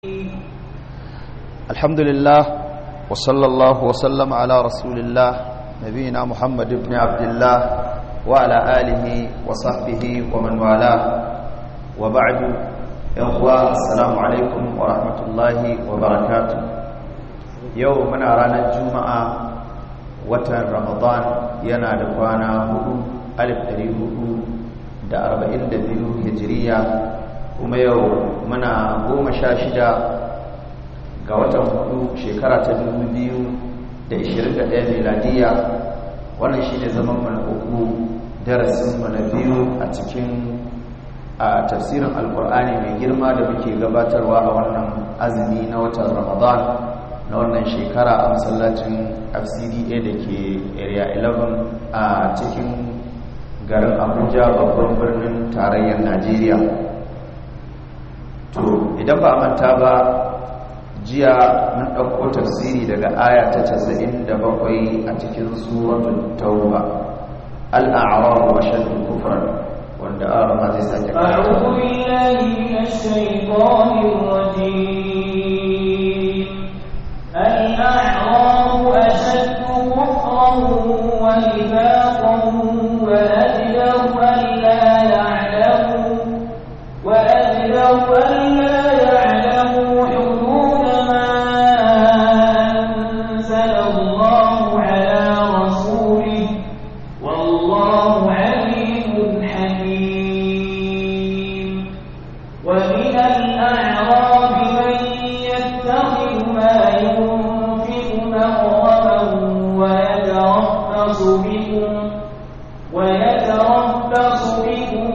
الحمد لله وصلى الله وسلم على رسول الله نبينا محمد بن عبد الله وعلى آله وصحبه ومن والاه وبعد يوم السلام عليكم ورحمة الله وبركاته يومنا رانا الجمعة watan ramadan yana da kwana hudu alif dari hudu da arba'in da biyu hijiriya kuma yau muna goma sha shida ga watan hudu shekara ta dubu biyu da ishirin da ɗaya miladiya wannan shi ne zaman mana uku darasin mana biyu a cikin a tafsirin alkur'ani mai girma da muke gabatarwa a wannan azumi na watan ramadan na wannan shekara a masallacin fcda da ke area 11 a cikin garin abuja babban birnin tarayyar najeriya to idan ba manta ba jiya mun ɗauko tafsiri daga aya ta 97 a cikin suratul tauba al'a'rar wa shaddu kufran wanda arama zai sake أعوذ بالله من الشيطان الرجيم الأعراب أشد كفرا ونفاقا وأجدر ألا يعلموا وأجدر ألا يعلموا حدود ما أنزل الله على رسوله والله عليم حكيم ومن الأعراب من يتخذ ما ينفق مغرما ويتربص بكم ويتربص بكم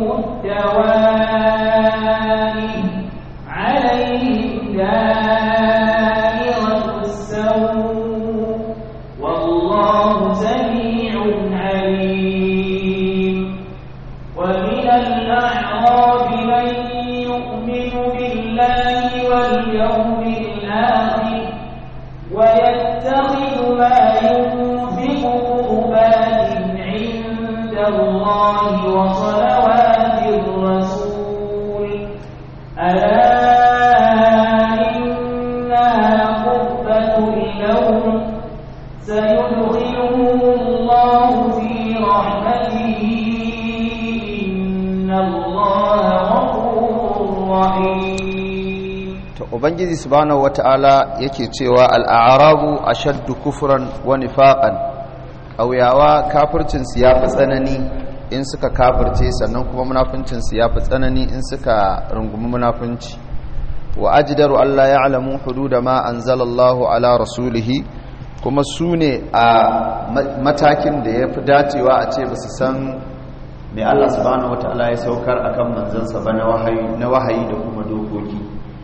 الدوائر عليهم دائرة السوء والله سميع عليم ومن الأعراب من يؤمن بالله واليوم الآخر ويتخذ ما ينفق قربات عند الله وصلوات الرسول ألا إنها قربة لهم سيدخلهم الله في رحمته إن الله غفور رحيم to ubangiji subhanahu wata'ala yake cewa al'arabu ashaddu kufran wa nifaqan ƙauyawa kafircin su yafi tsanani in suka kafirce sannan kuma munafincin su yafi tsanani in suka rungumi munafinci wa ajdaru alla ya'lamu hududa ma anzalallahu ala rasulihi kuma su ne a matakin da yafi dacewa a ce ba su san me Allah subhanahu wata'ala ya saukar akan manzansa ba na wahayi na wahayi da kuma dokoki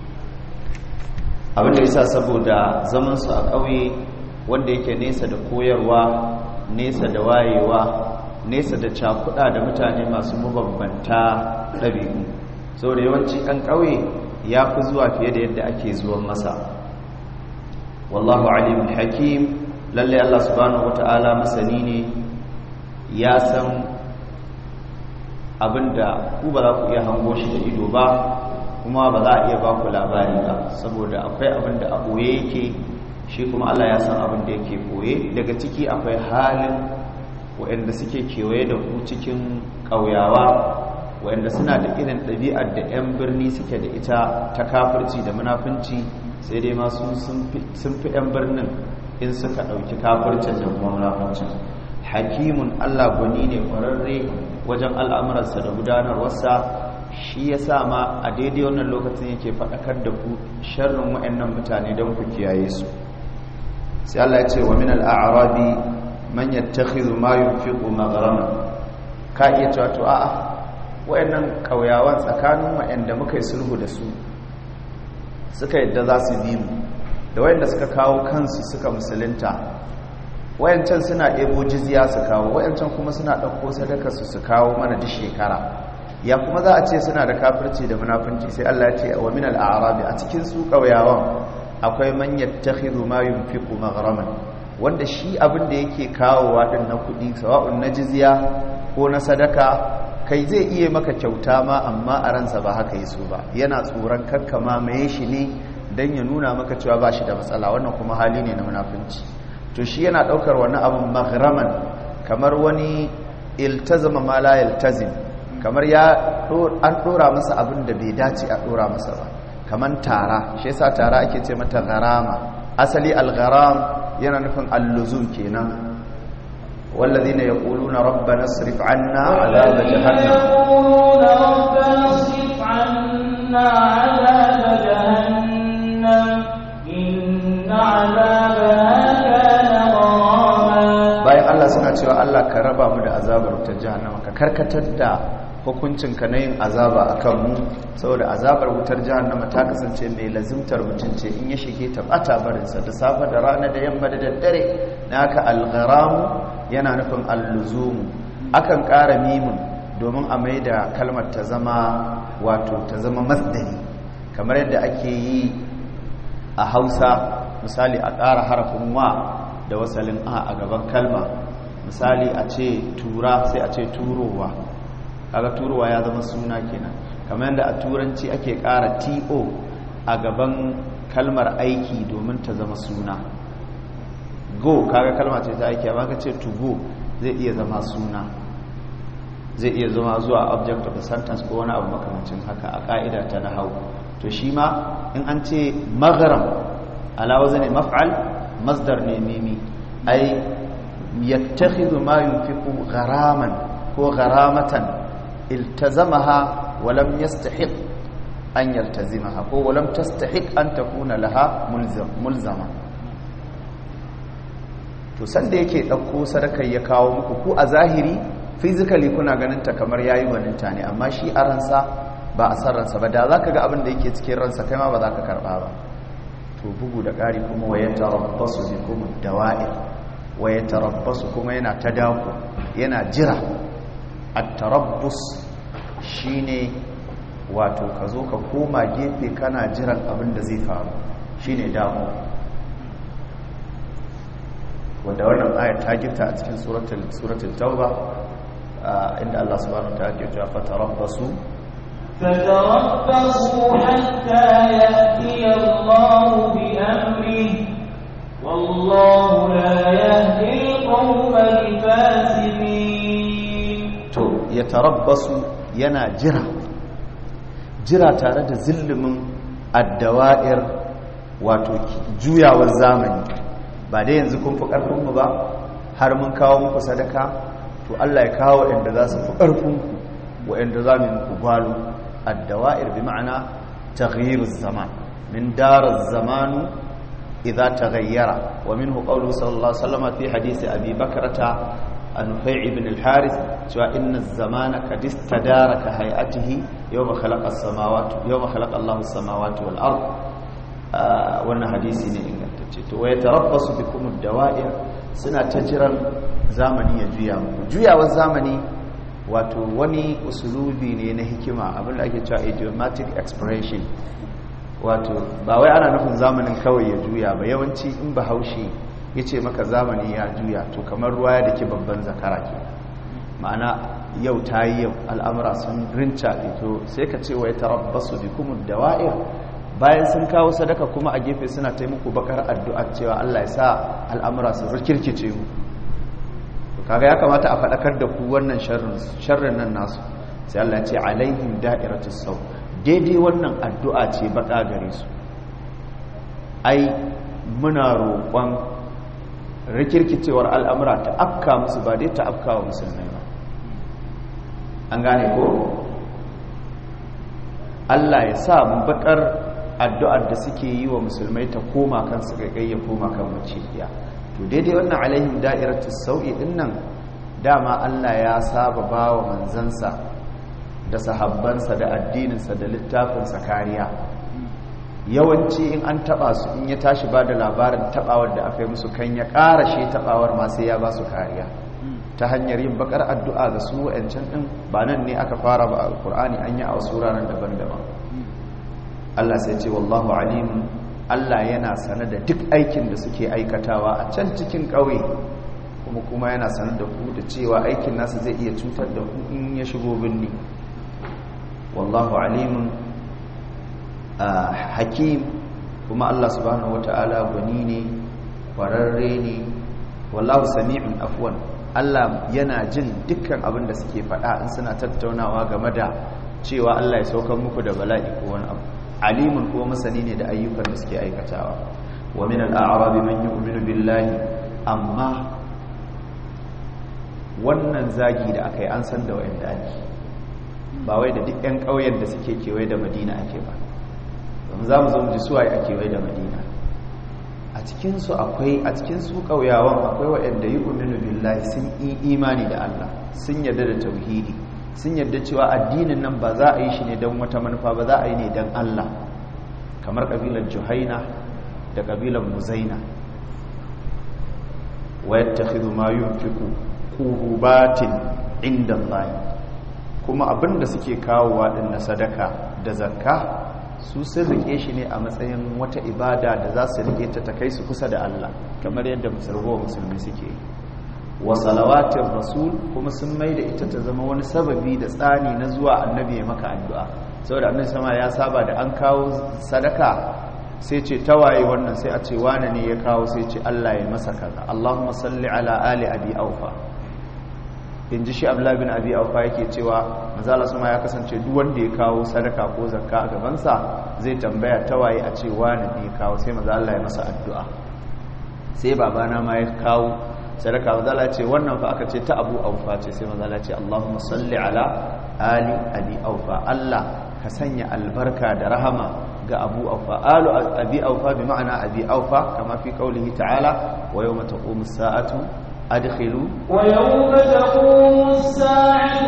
abinda yasa saboda zamansu a ƙauye wanda yake nesa da koyarwa nesa da wayewa nesa da cakuɗa da mutane masu mabambanta ɗabi'u saboda yawanci ɗan ƙauye ya fi zuwa fiye da yadda ake zuwan masa wallahu alimun hakim lalle Allah subhanahu wata'ala masani ne ya san abinda ku ba za ku iya hango shi da ido ba kuma ba za a iya ba ku labari ba saboda akwai abin da a ɓoye yake shi kuma Allah ya san abin da yake ɓoye daga ciki akwai halin waɗanda suke kewaye da ku cikin ƙauyawa waɗanda suna da irin ɗabi'ar da 'yan birni suke da ita ta kafirci da munafunci sai dai masu sun fi 'yan birnin in suka ɗauki kafircin da kuma munafuncin hakimun Allah gwani ne ƙwararre wajen al'amuransa da gudanarwarsa shi ya sa ma a daidai wannan lokacin yake faɗakar da ku sharrin wa'annan mutane don ku kiyaye su sai Allah ya ce wa min al'arabi man yattakhidhu ma yunfiqu maghraman ka iya cewa to a'a wa'annan kauyawan tsakanin wa'anda muka yi sulhu da su suka yadda za su bi mu da wa'anda suka kawo kansu suka musulunta wayancan suna ɗebo jizya su kawo wayancan kuma suna ɗauko sadaka su su kawo mana duk shekara ya kuma za a ce suna da kafirci da munafunci sai Allah ya ce wa min al-a'rabi a cikin su kauyawan akwai man yattakhidhu ma yunfiqu maghraman wanda shi abin da yake kawowa din na kudi sawa'un na jizya ko na sadaka kai zai iya maka kyauta ma amma a ransa ba haka yi so ba yana tsoron kakkama mai shi ne dan ya nuna maka cewa ba shi da matsala wannan kuma hali ne na munafunci to shi yana daukar wani abun maghraman kamar wani iltazama ma la yaltazim kamar ya an dora masa abin da bai dace a dora masa ba kamar tara shi yasa tara ake ce mata gharama asali al-gharam yana nufin al-luzum kenan والذين يقولون ربنا اصرف عنا عذاب جهنم يقولون ربنا اصرف عنا عذاب جهنم إن عذابها كان غراما bayan Allah suna cewa Allah ka raba mu da azabar wutar jahannama ka karkatar da hukuncin ka na yin azaba akan mu saboda azabar wutar jahannama ta kasance mai lazimtar mutum ce in ya shige ta bata barinsa da safe da rana da yamma da daddare na haka algharamu yana nufin alluzumu akan ƙara mimin domin a mai da kalmar ta zama wato ta zama masdari kamar yadda ake yi a hausa misali a ƙara harafin wa da wasalin a a gaban kalma misali a ce tura sai a ce turowa kaga turowa ya zama suna kenan kamar yadda a turanci ake ƙara to a gaban kalmar aiki domin ta zama suna go kaga kalma ce ta aiki amma ka ce to go zai iya zama suna zai iya zama zuwa object of the sentence ko wani abu makamancin haka a ka'ida ta nahau to shi ma in an ce magharam ala wazni maf'al masdar ne mimi ai yattakhidhu ma yunfiqu gharaman ko gharamatan iltazamaha wa lam yastahiq an yaltazimaha ko wa lam tastahiq an takuna laha mulzama to sanda yake ɗauko sadakar ya kawo muku ku a zahiri physically kuna ganin ta kamar yayi gwaninta ne amma shi a ransa ba a san ransa ba da za ka ga abin da yake cikin ransa kai ma ba za ka karɓa ba to bugu da ƙari kuma wa ya tarabbasu bi kuma dawa'ir wa ya tarabbasu kuma yana ta dako yana jira a tarabbus shine wato ka zo ka koma gefe kana jiran abin da zai faru shine dako wanda wannan ayat ta gifta a cikin suratul suratul tauba inda Allah subhanahu wa ta'ala ke cewa fatarabbasu فتربصوا حتى يأتي الله بأمره والله لا يهدي القوم الفاسقين to ya tarabbasu yana jira jira tare da zillumin addawa'ir wato juyawar zamani ba dai yanzu kun fi ƙarfinmu ba har mun kawo muku sadaka to Allah ya kawo inda za su fi ƙarfinku waɗanda za mu yi muku gwalo addawa'ir bi ma'ana taghyiruz zaman min daraz zamanu idza taghayyara wa minhu qawluhu sallallahu alaihi wasallam fi hadisi abi bakrata an-nufai' ibn al-harith cewa inna az-zamana qad istadara ka hay'atihi yawma khalaqa as-samawati yawma khalaqa Allahu as-samawati wal ard wannan hadisi ne ingantacce to waya tarabbasu bikum ad-dawa'ir suna ta jiran zamani ya juya muku juyawar zamani wato wani usulubi ne na hikima abinda ake cewa idiomatic expression wato ba wai ana nufin zamanin kawai ya juya ba yawanci in ba haushi ya ce maka zamani ya juya to kamar ruwa ya dake babban zakara ke ma'ana yau ta yi yau al'amura sun rinca ito sai ka ce wai tarabbasu bi kuma dawa'ir bayan sun kawo sadaka kuma a gefe suna taimako bakar addu'a cewa Allah ya sa al'amura su rikirkice mu kaga ya kamata a faɗakar da ku wannan sharrin nan nasu sai Allah ya ce alaihim da'iratus sau daidai wannan addu'a ce baka gare su ai muna roƙon rikirkicewar al'amura ta afka musu ba dai ta afka wa musulmai ba an gane ko Allah ya sa mu bakar addu'ar da suke yi wa musulmai ta koma kansu gaggai ya koma kan maciya to daidai wannan alaihim da'iratus sau'i din nan dama Allah ya saba bawa manzansa da sahabbansa da addininsa da littafinsa kariya yawanci in an taba su in ya tashi ba da labarin tabawar da aka yi musu kan ya karashe tabawar ma sai ya ba su kariya ta hanyar yin bakar addu'a ga su wa'ancan din ba nan ne aka fara ba alkur'ani an yi a wasu ranar daban-daban Allah sai ce wallahu alimun Allah yana sane da duk aikin da suke aikatawa a can cikin ƙauye kuma kuma yana sanar da ku da cewa aikin nasa zai iya cutar da ku in ya shigo birni wallahu alimun hakim kuma Allah subhanahu wata'ala gwani ne kwararre ne wallahu sami'un afwan Allah yana jin dukkan abin da suke faɗa in suna tattaunawa game da cewa Allah ya saukar muku da bala'i ko wani abu alimun kuma masani ne da ayyukan da suke aikatawa wa min al-a'rab man yu'minu billahi amma wannan zagi da aka yi an san da wa'anda ake ba wai da duk 'yan ƙauyen da suke kewaye da madina ake ba don za mu zo mu ji suwaye a kewaye da madina a cikinsu akwai a cikinsu ƙauyawan akwai waɗanda yi uminu billahi sun yi imani da allah sun yarda da tauhidi sun yarda cewa addinin nan ba za a yi shi ne don wata manufa ba za a yi ne don allah kamar ƙabilar juhaina da ƙabilar muzaina wa yattakhidhu ma yunfiqu qurubatin inda Allah kuma abinda suke kawowa din na sadaka da zakka su sun rike shi ne a matsayin wata ibada da za su rike ta ta kai su kusa da Allah kamar yadda musulmi musulmi suke wa salawatin rasul kuma sun mai da ita ta zama wani sababi da tsani na zuwa annabi ya maka addu'a saboda annabi sama ya saba da an kawo sadaka sai ce tawaye wannan sai a ce wane ne ya kawo sai ce Allah ya masa kaza Allahumma salli ala ali abi aufa in ji shi abdullahi bin abi aufa yake cewa manzala suma ya kasance duk wanda ya kawo sadaka ko zakka a gabansa zai tambaya tawaye a ce wane ne ya kawo sai manzo Allah ya masa addu'a sai babana ma ya kawo sadaka manzo Allah ya ce wannan fa aka ce ta abu aufa ce sai manzo Allah ya ce Allahumma salli ala ali abi aufa Allah ka sanya albarka da rahama ga abu aufa alu abi aufa bi ma'ana abi aufa kama fi qaulihi ta'ala wa yawma taqumu as-sa'atu adkhilu wa yawma taqumu as-sa'atu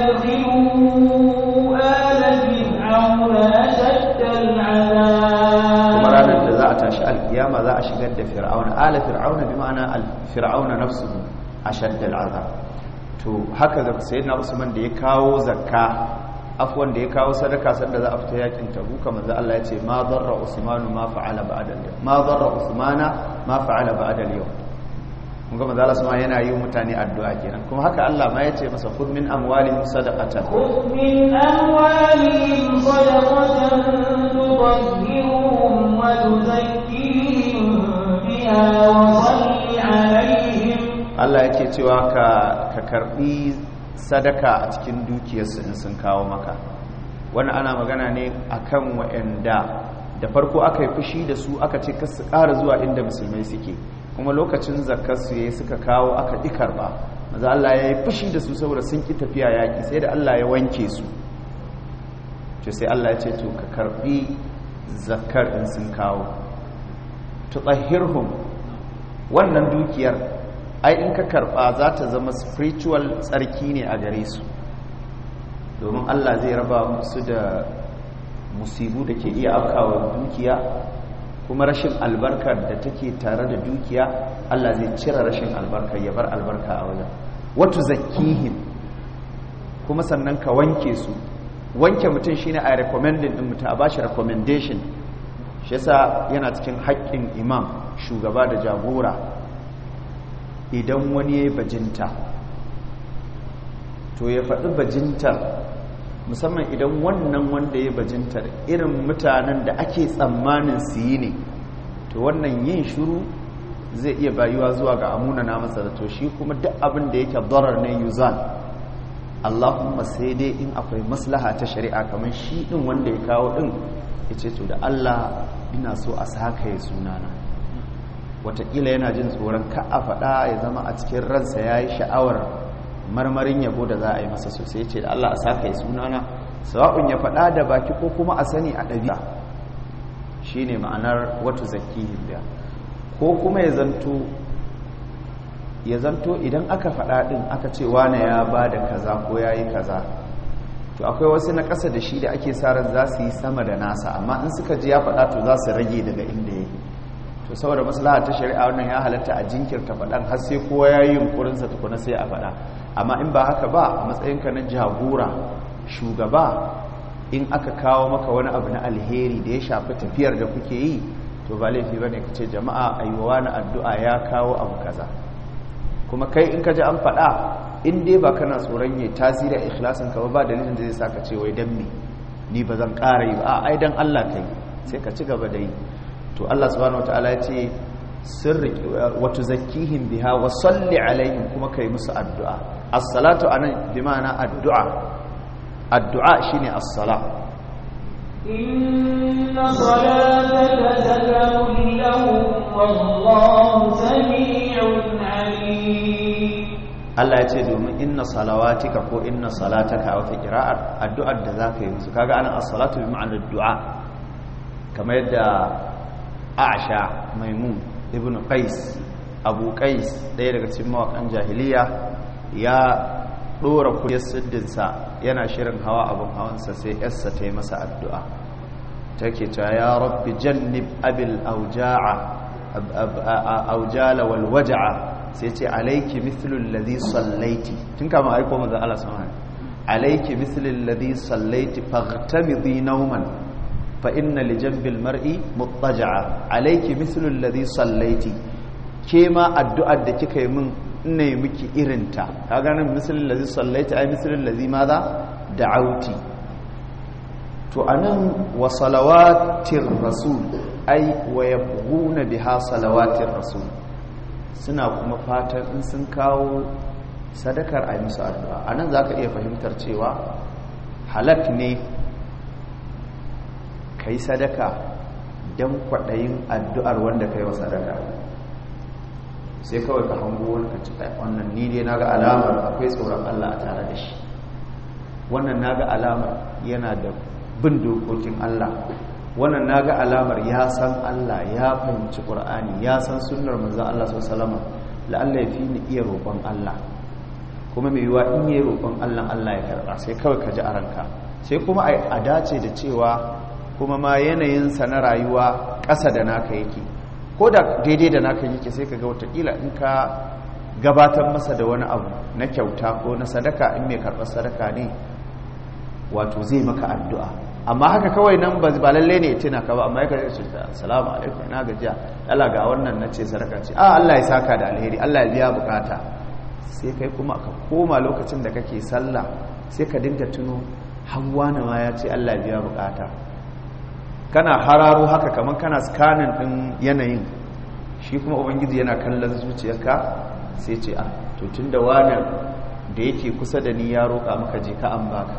adkhilu ala fir'auna ashadda al'adab kuma ranar da za a tashi alkiyama za a shigar da fir'auna ala fir'auna bi ma'ana al-fir'auna nafsuhu ashadda al'adab to haka ga sayyidina usman da ya kawo zakka afwan da ya kawo sadaka sanda za a fita yakin tabuka manzo Allah ya ce ma darra usmanu ma fa'ala ba'da al ma darra usmana ma fa'ala ba'da al yawm kun ga manzo Allah sama yana yi mutane addu'a kenan kuma haka Allah ma ya ce masa khudh min amwalihim sadaqatan khudh min amwalihim sadaqatan tutahhiruhum wa tuzakkihim biha wa salli alaihim Allah yake cewa ka ka karbi sadaka a cikin dukiyarsu in sun kawo maka wani ana magana ne akan wa'anda da farko aka yi fushi da su aka ce kasu ƙara zuwa inda musulmai suke kuma lokacin zakarsu ya suka kawo aka ƙi karɓa maza Allah ya yi fushi da su saboda sun ƙi tafiya yaƙi sai da Allah ya wanke su ce sai Allah ya ce to ka karɓi zakar in sun kawo tutsahirhum wannan dukiyar ai in ka karba za ta zama spiritual tsarki ne a gare su domin Allah zai raba musu da musibu da ke iya afkawa dukiya kuma rashin albarkar da take tare da dukiya Allah zai cire rashin albarkar ya bar albarka a wajen watu zakihim kuma sannan ka wanke su wanke mutum shine a recommending din mutum a bashi recommendation shi yasa yana cikin haƙƙin imam shugaba da jagora idan wani ya yi bajinta to ya faɗi bajintar musamman idan wannan wanda ya bajintar irin mutanen da ake tsammanin su yi ne to wannan yin shuru zai iya bayuwa zuwa ga amuna na masa da to shi kuma duk abin da yake darar ne yuzal allahumma sai dai in akwai maslaha ta shari'a kamar shi ɗin wanda ya kawo ɗin ya ce to da allah ina so a saka ya sunana watakila yana jin tsoron ka a faɗa ya zama a cikin ransa ya yi sha'awar marmarin yabo da za a yi masa sosai ce da Allah a saka ya sunana sawa'un ya faɗa da baki ko kuma a sani a ɗabi'a shi ne ma'anar wata zakihin biya ko kuma ya zanto ya zanto idan aka faɗa ɗin aka ce wane ya ba da kaza ko ya yi kaza to akwai wasu na ƙasa da shi da ake sa ran za su yi sama da nasa amma in suka ji ya faɗa to za su rage daga inda ya yi to saboda maslaha ta shari'a wannan ya halatta a jinkirta faɗan har sai kowa ya yi yunkurinsa tukuna sai a faɗa amma in ba haka ba a matsayinka na jagora shugaba in aka kawo maka wani abu na alheri da ya shafi tafiyar da kuke yi to ba laifi ba ne ka ce jama'a a yi wa wani addu'a ya kawo abu kaza kuma kai in ka ji an faɗa in dai ba kana tsoron yi tasiri a ikhlasin ka ba dalilin da zai sa ka ce wai dan me ni ba zan ƙara yi ba a ai dan Allah kai sai ka ci gaba da yi to Allah subhanahu wataala ya ce sirri wa tuzakkihim biha wa salli alaihim kuma kai musu addu'a as-salatu anan bi ma'ana addu'a addu'a shine as-sala inna salataka sakanun lahum wallahu sami'un alim Allah ya ce domin inna salawatika ko inna salataka a wata kira'ar addu'ar da za ka yi musu kaga anan as-salatu bi ma'anar du'a kamar yadda Aisha Maimun ibn Qais Abu Qais ɗaya daga cikin mawakan jahiliya ya dora kuyar siddinsa yana shirin hawa abin hawansa sai yarsa ta yi masa addu'a take cewa ya rabbi jannib abil auja'a aujala wal waja'a sai ce alaiki mithlul ladhi sallaiti tun kama aiko manzo Allah subhanahu alaiki mithlul ladhi sallaiti faghtamidi nawman fa inna li janbil mar'i muttaja'a alaiki mithlul ladhi sallaiti ke ma addu'ar da kika yi min ina yi miki irinta ka ganin mithlul ladhi sallaiti ai mithlul ladhi madha da'auti to anan wa salawatir rasul ai wa yabghuna biha salawatir rasul suna kuma fatan in sun kawo sadakar a yi musu addu'a a nan za ka iya fahimtar cewa halak ne ka yi sadaka don kwaɗayin addu'ar wanda ka yi wa sadaka sai kawai ka hango wani ka ci wannan ni dai na ga alamar akwai tsoron Allah a tare da shi wannan na ga alamar yana da bin dokokin Allah wannan na ga alamar ya san Allah ya fahimci ƙur'ani ya san sunnar manzan Allah sau salama la'alla ya fi ni iya roƙon Allah kuma mai yiwa in yi roƙon Allah Allah ya karɓa sai kawai ka ji a ranka sai kuma a dace da cewa kuma ma yanayinsa na rayuwa ƙasa da naka yake ko da daidai da naka yake sai ka ga watakila in ka gabatar masa da wani abu na kyauta ko na sadaka in mai karɓar sadaka ne wato zai maka addu'a amma haka kawai nan ba lalle ne tuna ka ba amma ya kare su da salamu alaikum na gajiya Allah ga wannan na ce sadaka ce a Allah ya saka da alheri Allah ya biya bukata sai kai kuma ka koma lokacin da kake sallah sai ka dinga tuno hawa na ma ya ce Allah ya biya bukata kana hararo haka kaman kana scanning din yanayin shi kuma ubangiji yana kallon zuciyarka sai ce a to tunda wani da yake kusa da ni ya roƙa maka je ka an baka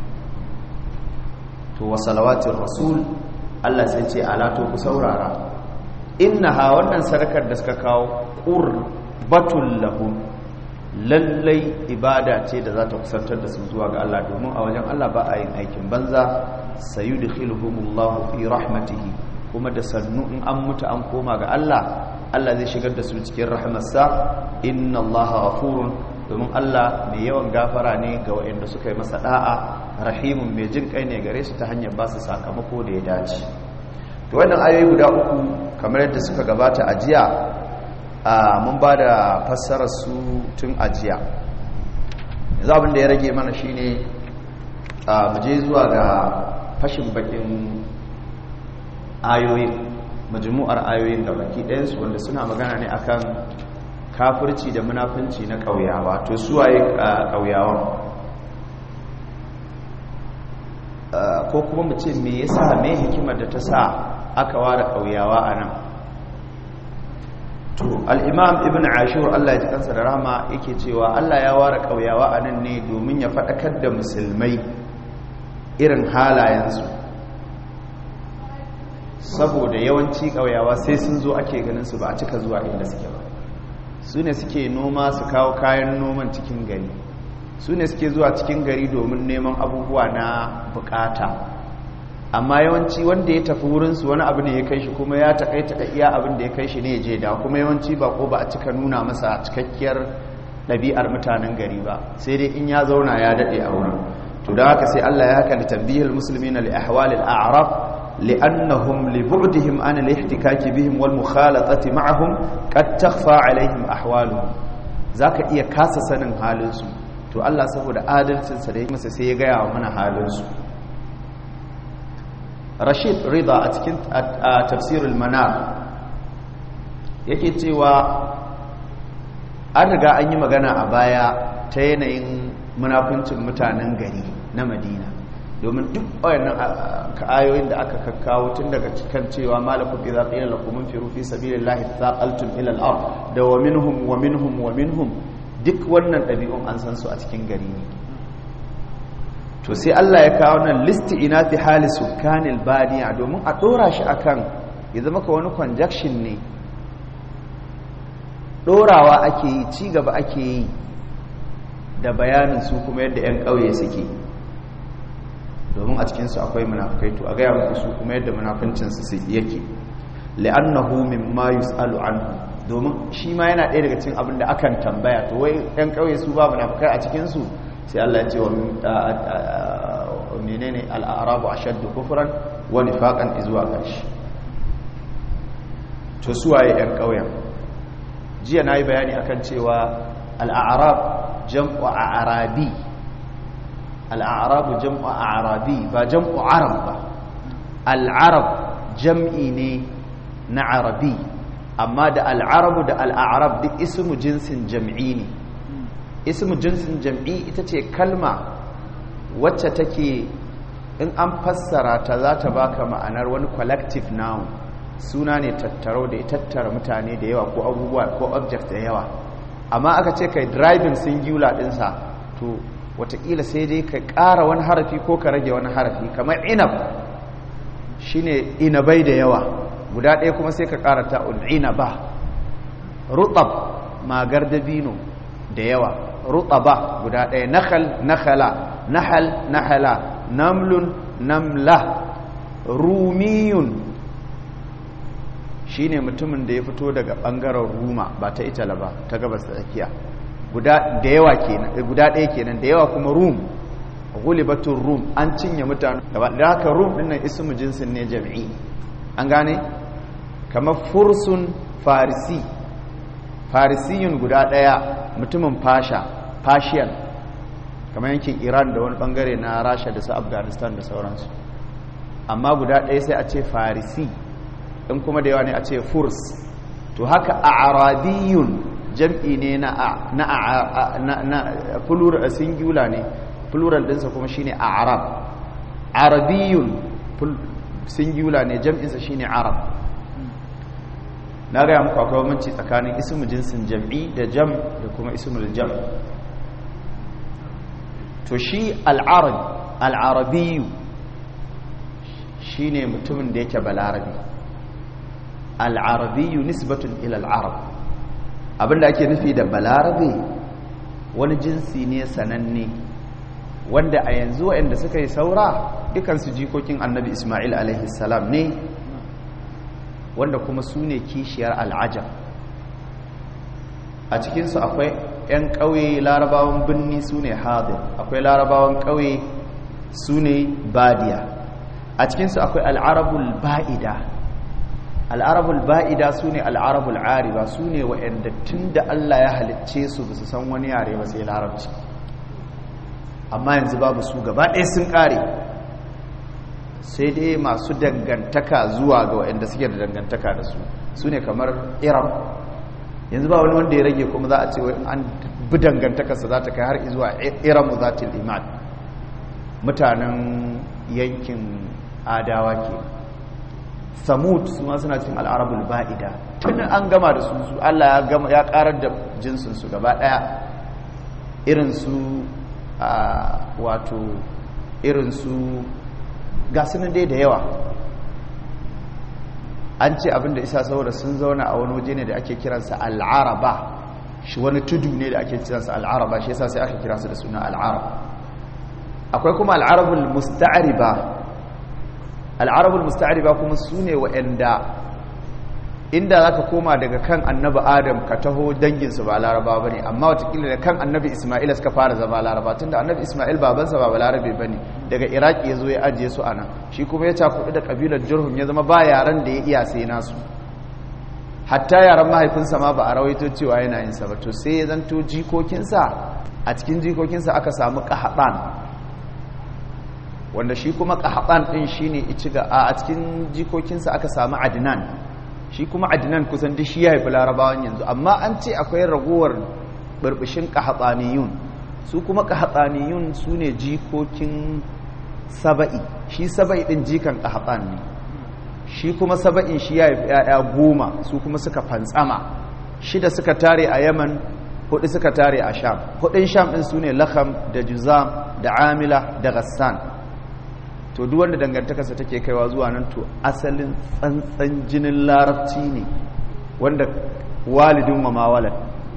to wa salawatin rasul Allah sai ce ala to ku saurara innaha wannan sadakar da suka kawo qurbatul lahum lallai ibada ce da za ta kusantar da su zuwa ga Allah domin a wajen Allah ba a yin aikin banza sayudkhiluhumullahu fi rahmatihi kuma da sannu in an mutu an koma ga Allah Allah zai shigar da su cikin rahmarsa inna Allaha ghafurun domin Allah mai yawan gafara ne ga waɗanda suka yi masa da'a rahimun mai jin kai ne gare su ta hanyar ba su sakamako da ya dace to wannan ayoyi guda uku kamar yadda suka gabata a jiya mun ba da fassarar su tun a jiya yanzu abin da ya rage mana shine mu je zuwa ga fashin bakin ayoyin majmu'ar ayoyin da baki ɗayansu wanda suna magana ne akan kafirci da munafunci na ƙauyawa to suwaye ƙauyawan ko kuma mu ce me yasa me hikimar da ta sa aka ware ƙauyawa a nan to al'imam ibn ashur Allah ya ji kansa da rama yake cewa Allah ya ware ƙauyawa a nan ne domin ya faɗakar da musulmai irin halayensu saboda yawanci ƙauyawa sai sun zo ake ganin su ba a cika zuwa inda suke ba su ne suke noma su kawo kayan noman cikin gari su ne suke zuwa cikin gari domin neman abubuwa na bukata amma yawanci wanda ya tafi wurinsu wani abu ne ya kai shi kuma ya takaita da iya abin da ya kai shi ne ya je da kuma yawanci ba ko ba a cika nuna masa cikakkiyar ɗabi'ar mutanen gari ba sai dai in ya zauna ya daɗe a wurin to da haka sai Allah ya haka li tambihil muslimina li ahwalil a'rab لأنهم لبعدهم عن الاحتكاك بهم والمخالطة معهم قد تخفى عليهم أحوالهم ذاك iya kasa sanin halinsu to Allah saboda adalcinsa da masa sai ya gaya wa mana halinsu Rashid Rida a cikin tafsirul manar yake cewa an riga an yi magana a baya ta yanayin munafincin mutanen gari na Madina domin duk wayannan ayoyin da aka kakkawo tun daga cikin cewa malakum idza qila lakum infiru fi sabilillahi thaqaltum ila al-ard da wa minhum wa minhum wa minhum duk wannan dabi'un an san su a cikin gari ne to sai Allah ya kawo nan listi ina fi hali sukanil badiya domin a dora shi akan ya zama ka wani conjunction ne dorawa ake yi ci gaba ake yi da bayanin su kuma yadda 'yan ƙauye suke domin a cikinsu akwai munafukai to a gaya muku su kuma yadda munafuncinsu yake li'annahu mimma yus'alu anhu domin shi ma yana ɗaya daga cikin abin da akan tambaya to wai 'yan ƙauye su ba munafukai a cikinsu sai Allah ya ce wa menene al'arabu ashaddu kufran wa nifaqan izwa kashi to suwaye 'yan ƙauyen jiya nayi bayani akan cewa al'arab jam'u arabi al'arabu jam'u arabi ba jam'u arab ba al'arab jam'i ne na arabi amma da al'arabu da al'arab duk ismu jinsin jam'i ne ismu jinsin jam'i ita ce kalma wacce take in an fassara ta za ta baka ma'anar wani collective noun suna ne tattaro da ya tattara mutane da yawa ko abubuwa ko object da yawa amma aka ce kai driving singular dinsa to watakila sai dai ka ƙara wani harafi ko ka rage wani harafi kamar inab shine inabai da yawa guda ɗaya kuma sai ka ƙara ta'un inaba rutab magar dabino da yawa rutaba guda ɗaya nakhal nakhala nahal nahala namlun namla rumiyun shine mutumin da ya fito daga ɓangaren ruma ba ta itala ba ta gabas da tsakiya guda da yawa kenan guda ɗaya kenan da yawa kuma rum ghulibatur rum an cinye mutane gaba da haka rum din nan ismu jinsin ne jami'i an gane kamar fursun farisi farisiyun guda ɗaya mutumin fasha fashiyan kamar yankin iran da wani bangare na rasha da su afghanistan da sauransu amma guda ɗaya sai a ce farisi in kuma da yawa ne a ce furs to haka a arabiyun jam'i ne na na na plural singular ne plural dinsa kuma shine arab arabiyun singular ne jam'insa shine arab na gaya muku akwai bambanci tsakanin ismu jinsin jam'i da jam da kuma ismul jam to shi al'arab al'arabiyu shine mutumin da yake balarabi al'arabiyu nisbatun ila al'arab abinda ake nufi da balarabe wani jinsi ne sananne wanda a yanzu waɗanda suka yi saura dukansu jikokin annabi ismail alaihissalam ne wanda kuma su ne kishiyar al'ajam a cikinsu akwai 'yan ƙauye larabawan birni su ne hadir akwai larabawan ƙauye su ne badiya a cikinsu akwai al'arabul ba'ida al'arabul ba'ida su ne al'arabul ariba su ne wa'yanda tun da Allah ya halicce su ba su san wani yare ba sai larabci amma yanzu babu su gaba ɗaya sun ƙare sai dai masu dangantaka zuwa ga wa'yanda suke da dangantaka da su su ne kamar iram yanzu ba wani wanda ya rage kuma za a ce an bi dangantakarsa za ta kai har zuwa iramu za ta iman mutanen yankin adawa ke samud su ma suna cin al'arabul ba'ida tun an gama da su su Allah ya karar da jinsinsu gaba daya irinsu wato irinsu ga sunan dai da yawa an ce abinda isa saboda sun zauna a wani waje ne da ake kiransa al'araba shi wani tudu ne da ake kiransa al'araba shi yasa sai aka kira su da suna al'arab akwai kuma al'arabul musta'riba al'arabul musta'riba kuma su ne wa'anda inda za ka koma daga kan annabi adam ka taho danginsu ba laraba ba ne amma watakila da kan annabi ismaila suka fara zama laraba tun da annabi ismail babansa ba larabe ba ne daga iraki ya zo ya ajiye su a nan shi kuma ya cakuɗi da ƙabilar jirhum ya zama ba yaren da ya iya sai nasu hatta yaren mahaifinsa ma ba a rawaito cewa yana yin sa ba to sai ya zanto jikokinsa a cikin jikokinsa aka samu ƙahaɓan wanda shi kuma ƙahaɓan ɗin shi ne a cikin jikokinsa aka samu adinan shi kuma adinan kusan duk shi ya haifi larabawan yanzu amma an ce akwai ragowar burbushin ƙahatsaniyun su kuma ƙahatsaniyun su ne jikokin saba'i shi saba'i din jikan qahtan ne shi kuma saba'in shi ya yi ‘ya'ya goma su kuma suka fantsama shida suka tare a yaman hudu suka tare a sham hudun sham ɗin su ne lakam da juzam da amila da gassan to duk wanda dangantakarsa take kaiwa zuwa nan to asalin tsantsan jinin larabci ne wanda walidin wa mawalan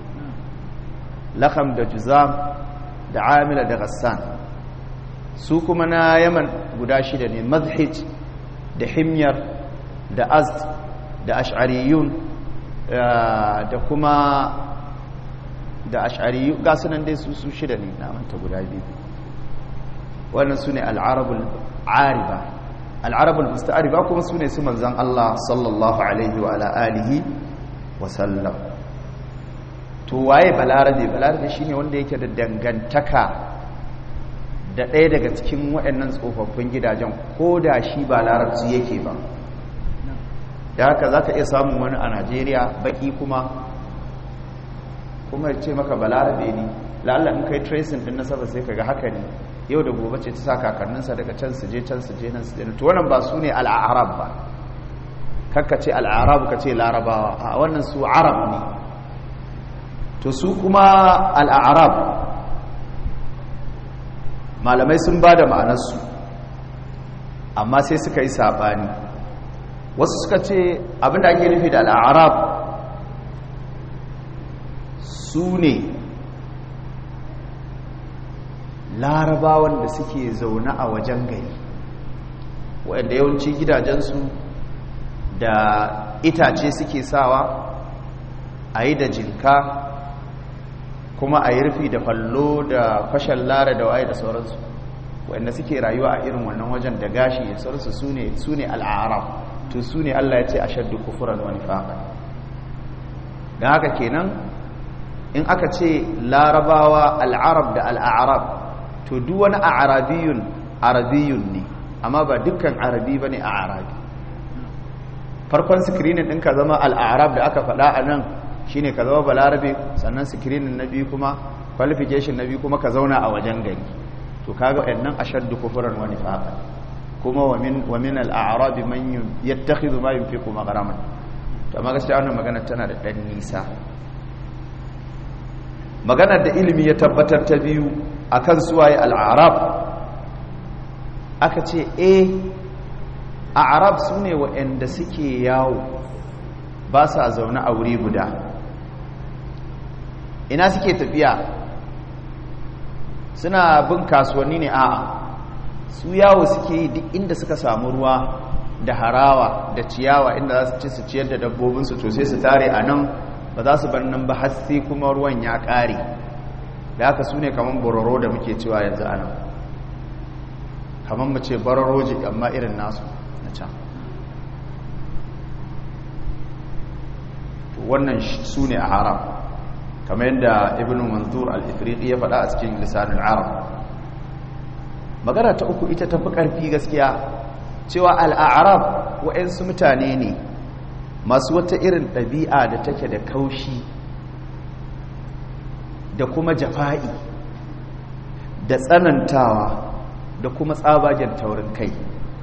lakam da juzam da amila da gassan su kuma na yaman guda shida ne mazhij da himyar da azd da ash'ariyun da kuma da ash'ariyu ga sunan dai su su shida ne na manta guda biyu wannan su ne al'arabul ariba al'arabul musta'ariba kuma su ne su manzan Allah sallallahu alaihi wa alihi wa sallam to waye balarabe balarabe shine wanda yake da dangantaka da ɗaya daga cikin waɗannan tsofaffin gidajen ko da shi ba larabci yake ba da haka za ka iya samun wani a najeriya baki kuma kuma ya ce maka balarabe ne la'alla in kai tracing din nasaba sai ka ga haka ne yau da gobe ce ta sa kakanninsa daga can su je can su je nan su je to wannan ba su ne al'arab ba kakka ce al'arab ka ce larabawa a wannan su arab ne to su kuma al'arab malamai sun ba da ma'anarsu amma sai suka yi saɓani wasu suka ce abinda ake nufi da al'arab su ne larabawan da suke zaune a wajen gari waɗanda yawanci gidajensu da itace suke sawa a yi da jinka kuma a yi rufi da fallo da fashin lara da waye da sauransu waɗanda suke rayuwa a irin wannan wajen da gashi da sauransu su ne al'arab to su ne Allah ya ce a shaddu kufuran wani faƙa da haka kenan in aka ce larabawa al'arab da al'arab to duk wani a arabiyun arabiyun ne amma ba dukkan arabi ba ne a arabi farkon sikirinin ɗin ka zama al'arab da aka faɗa a nan shi ne ka zama balarabe sannan sikirinin na biyu kuma qualification na biyu kuma ka zauna a wajen gari to kaga ɗannan a shaddu kufuran wani faƙa kuma wa min al'arabi man yattakhidhu ma yunfiqu magharaman to amma gaskiya wannan magana tana da dan nisa maganar da ilimi ya tabbatar ta biyu akan suwaye al'arab aka ce eh a'rab sune waɗanda suke yawo ba sa zaune a wuri guda ina suke tafiya suna bin kasuwanni ne a'a su yawo suke yi duk inda suka samu ruwa da harawa da ciyawa inda za su ci su ciyar da dabbobinsu to sai su tare a nan ba za su bar nan ba har sai kuma ruwan ya ƙare da haka su ne kamar bororo da muke cewa yanzu a nan kamar mu ce baroroji amma irin nasu na can wannan su ne a haram kamar yadda ibn manzur al-ifriqi ya faɗa a cikin lisanin arab magana ta uku ita tafi ƙarfi gaskiya cewa al'arab wa'yansu mutane ne masu wata irin ɗabi'a da take da kaushi da kuma jafa'i da tsanantawa da kuma tsabagen taurin kai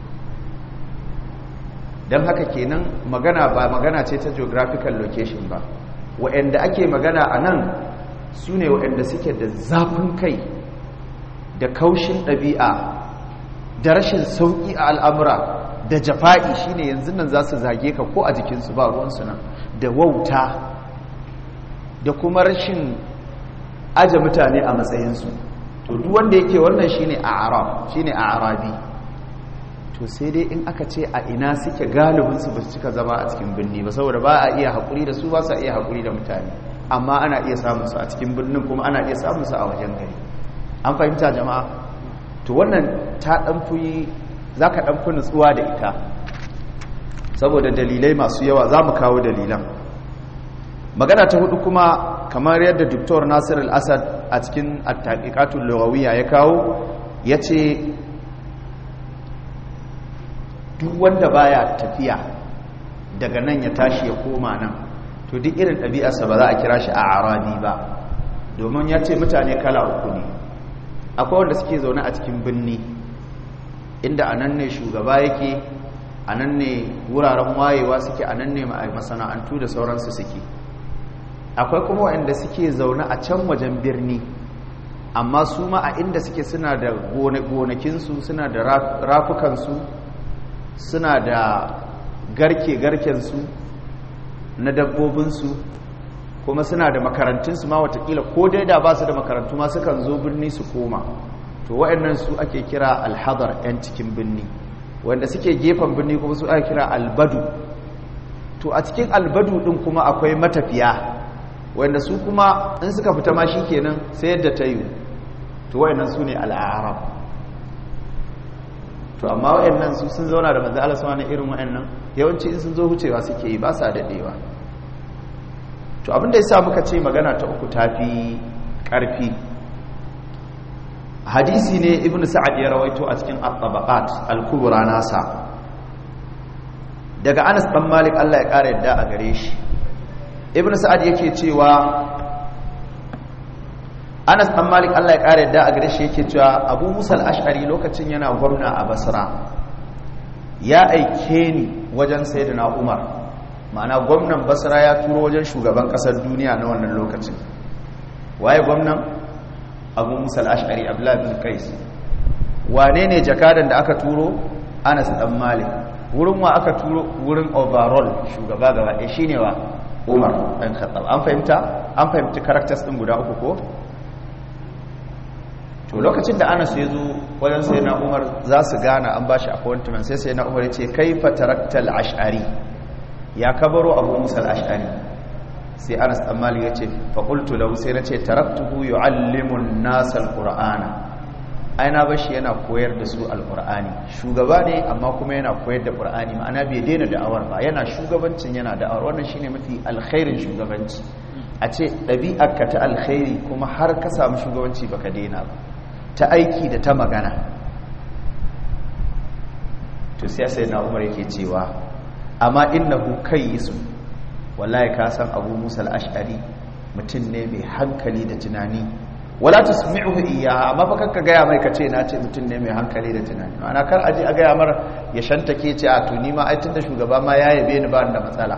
don haka kenan magana ba magana ce ta geographical location ba wa'yanda ake magana a nan su ne wa'yanda suke da zafin kai da kaushin ɗabi'a da rashin sauƙi a al'amura da jafa'i shine yanzu nan za su zage ka ko a jikinsu ba ruwansu nan da wauta da kuma rashin aje mutane a matsayinsu to duk wanda yake wannan shine a arab shine a arabi to sai dai in aka ce a ina suke galibinsu ba su cika zama a cikin birni ba saboda ba a iya haƙuri da su ba su iya haƙuri da mutane amma ana iya samunsu a cikin birnin kuma ana iya samunsu a wajen gari an fahimta jama'a to wannan ta ɗanfi za ka ɗanfi nutsuwa da ita saboda dalilai masu yawa za mu kawo dalilan magana ta hudu kuma kamar yadda Dr. nasir al-assad a cikin attaƙiƙatun lagawiya ya kawo ya ce duk wanda baya tafiya daga nan ya tashi ya koma nan to duk irin ɗabi'arsa ba za a kira shi a arabi ba domin ya ce mutane kala uku ne akwai wanda suke zaune a cikin birni inda a nan ne shugaba yake a nan ne wuraren wayewa suke a nan ne masana'antu da sauransu suke akwai kuma waɗanda suke zaune a can wajen birni amma su ma a inda suke suna da gonakinsu suna da rafukansu suna da garke-garkensu na dabbobinsu kuma suna da makarantunsu ma watakila ko dai da ba su da makarantu ma sukan zo birni su koma to waɗannan su ake kira alhazar 'yan cikin birni wanda suke gefen birni kuma su ake kira albadu to a cikin albadu ɗin kuma akwai matafiya wanda su kuma in suka fita ma shi kenan sai yadda ta yi to waɗannan su ne al'arab to amma waɗannan su sun zauna da manzo Allah sama irin waɗannan yawanci in sun zo hucewa suke yi ba sa daɗewa to abinda yasa muka ce magana ta uku tafi ƙarfi hadisi ne ibnu sa'ad ya rawaito a cikin at-tabaqat al-kubra nasa daga Anas dan Malik Allah ya kare yadda a gare shi ibnu sa'ad yake cewa Anas dan Malik Allah ya kare yadda a gare shi yake cewa Abu Musa al-Ash'ari lokacin yana gwamna a Basra ya aike ni wajen sayyidina Umar ma'ana gwamnan Basra ya turo wajen shugaban kasar duniya na wannan lokacin waye gwamnan abu musa al'ashari abdullahi bin kais wane ne jakadan da aka turo anas dan malik wurin wa aka turo wurin overall shugaba gaba ɗaya shine wa umar ɗan khattab an fahimta an fahimci characters ɗin guda uku ko to lokacin da anas ya zo wajen sai na umar za su gana an bashi appointment sai sai na umar ya ce kai fataraktal ash'ari ya kabaro abu musa al'ashari sai anas dan malik yace fa qultu lahu sai nace taraktuhu yuallimu an-nas al-qur'ana ai na bashi yana koyar da su al-qur'ani shugaba ne amma kuma yana koyar da qur'ani ma'ana bai daina da'awar ba yana shugabancin yana da'awar wannan shine mafi alkhairin shugabanci a ce ɗabi'arka ta alkhairi kuma har ka samu shugabanci baka daina ba ta aiki da ta magana to sai sai na umar yake cewa amma innahu kayyisu wallahi ka san abu musa al'ashari mutum ne mai hankali da tunani wala ta sami'uhu iya amma fa kakka gaya mai ka ce na ce mutum ne mai hankali da tunani ma'ana kar aje a gaya mara ya shanta ke ce a tuni ma aitin da shugaba ma ya yabe ni ba da matsala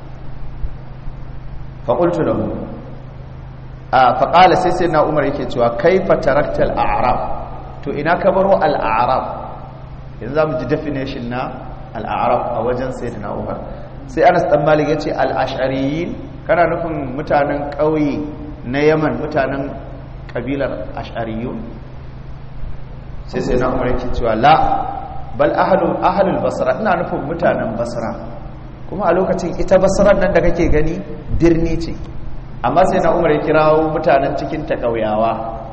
fa qultu lahu a fa qala sai sai na umar yake cewa kaifa tarakta al-a'rab to ina ka baro al-a'rab yanzu zamu ji definition na al-a'rab a wajen sayyidina umar sai anas dan malik yace al-ash'ariyin kana nufin mutanen ƙauye na yaman mutanen kabilar ash'ariyun sai sai na umar yake cewa la bal ahlu ahlul basra ina nufin mutanen basra kuma a lokacin ita basran nan da kake gani birni ce amma sai na umar ya kirawo mutanen cikin ta ƙauyawa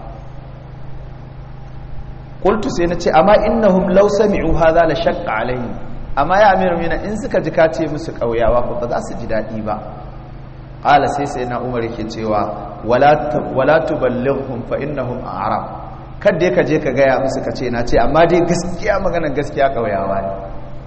qultu sai na ce amma innahum law sami'u hadha la shaqqa alaihim amma ya amiru mina in suka ji ka ce musu ƙauyawa ko ba za su ji daɗi ba ƙala sai sai na umar yake cewa wala tuballighum fa innahum a'rab kadda ka je ka gaya musu ka ce na ce amma dai gaskiya maganar gaskiya ƙauyawa ne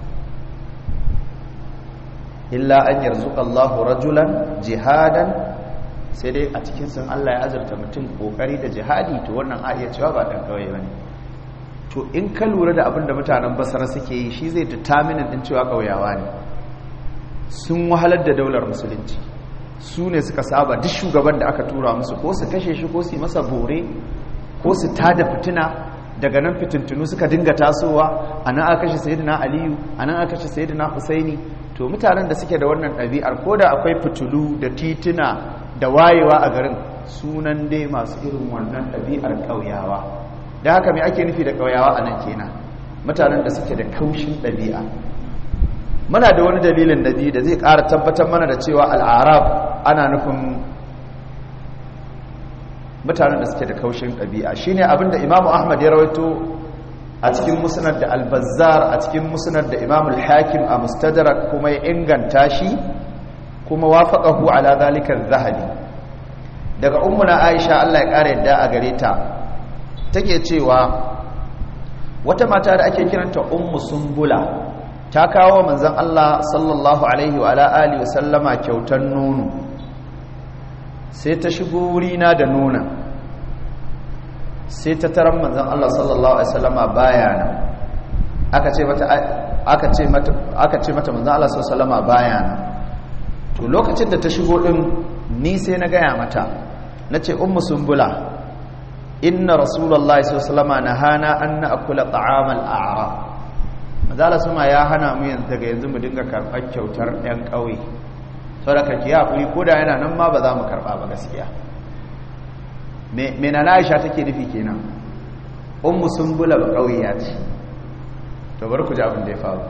illa an yarzuqa Allahu rajulan jihadan sai dai a cikin sun Allah ya azurta mutum kokari da jihadi to wannan a iya cewa ba dan ƙauye bane to in ka lura da abin da mutanen basara suke yi shi zai determinin din cewa ƙauyawa ne sun wahalar da daular musulunci su ne suka saba duk shugaban da aka tura musu ko su kashe shi ko su yi masa bore ko su tada fitina daga nan fitintunu suka dinga tasowa a nan aka kashe sayidina aliyu a nan aka kashe sayidina husaini to mutanen da suke da wannan ɗabi'ar ko da akwai fitulu da tituna da wayewa a garin sunan dai masu irin wannan ɗabi'ar ƙauyawa da haka mai ake nufi da ƙauyawa a nan kenan mutanen da suke da kaushin ɗabi'a muna da wani dalilin da biyu da zai ƙara tabbatar mana da cewa al'arab ana nufin mutanen da suke da kaushin ɗabi'a shine abinda imamu ahmad ya rawaito a cikin musnad da albazar a cikin musnad da imamu hakim a mustadrak kuma ya inganta shi kuma wafaqahu ala zalika zahabi daga ummuna aisha Allah ya ƙara yadda a gare ta take cewa wata mata da ake kiranta ummu sumbula ta kawo manzon Allah sallallahu alaihi wa alihi wasallama kyautan nono sai ta shigo wurina da nona sai ta taran manzon Allah sallallahu alaihi wasallama baya nan aka ce mata aka ce mata aka ce mata manzo Allah sallallahu alaihi baya nan to lokacin da ta shigo din ni sai na gaya mata nace ummu sumbula inna rasulullahi sallallahu alaihi nahana an na'kula ta'amal a'rab manzo Allah sama ya hana mu yanzu daga yanzu mu dinga karɓar kyautar ɗan ƙauye saboda ki hakuri ko da yana nan ma ba za mu karɓa ba gaskiya me me na Aisha take nufi kenan ummu sumbula ba ƙauye ya ce to bari ku ji abin da ya faru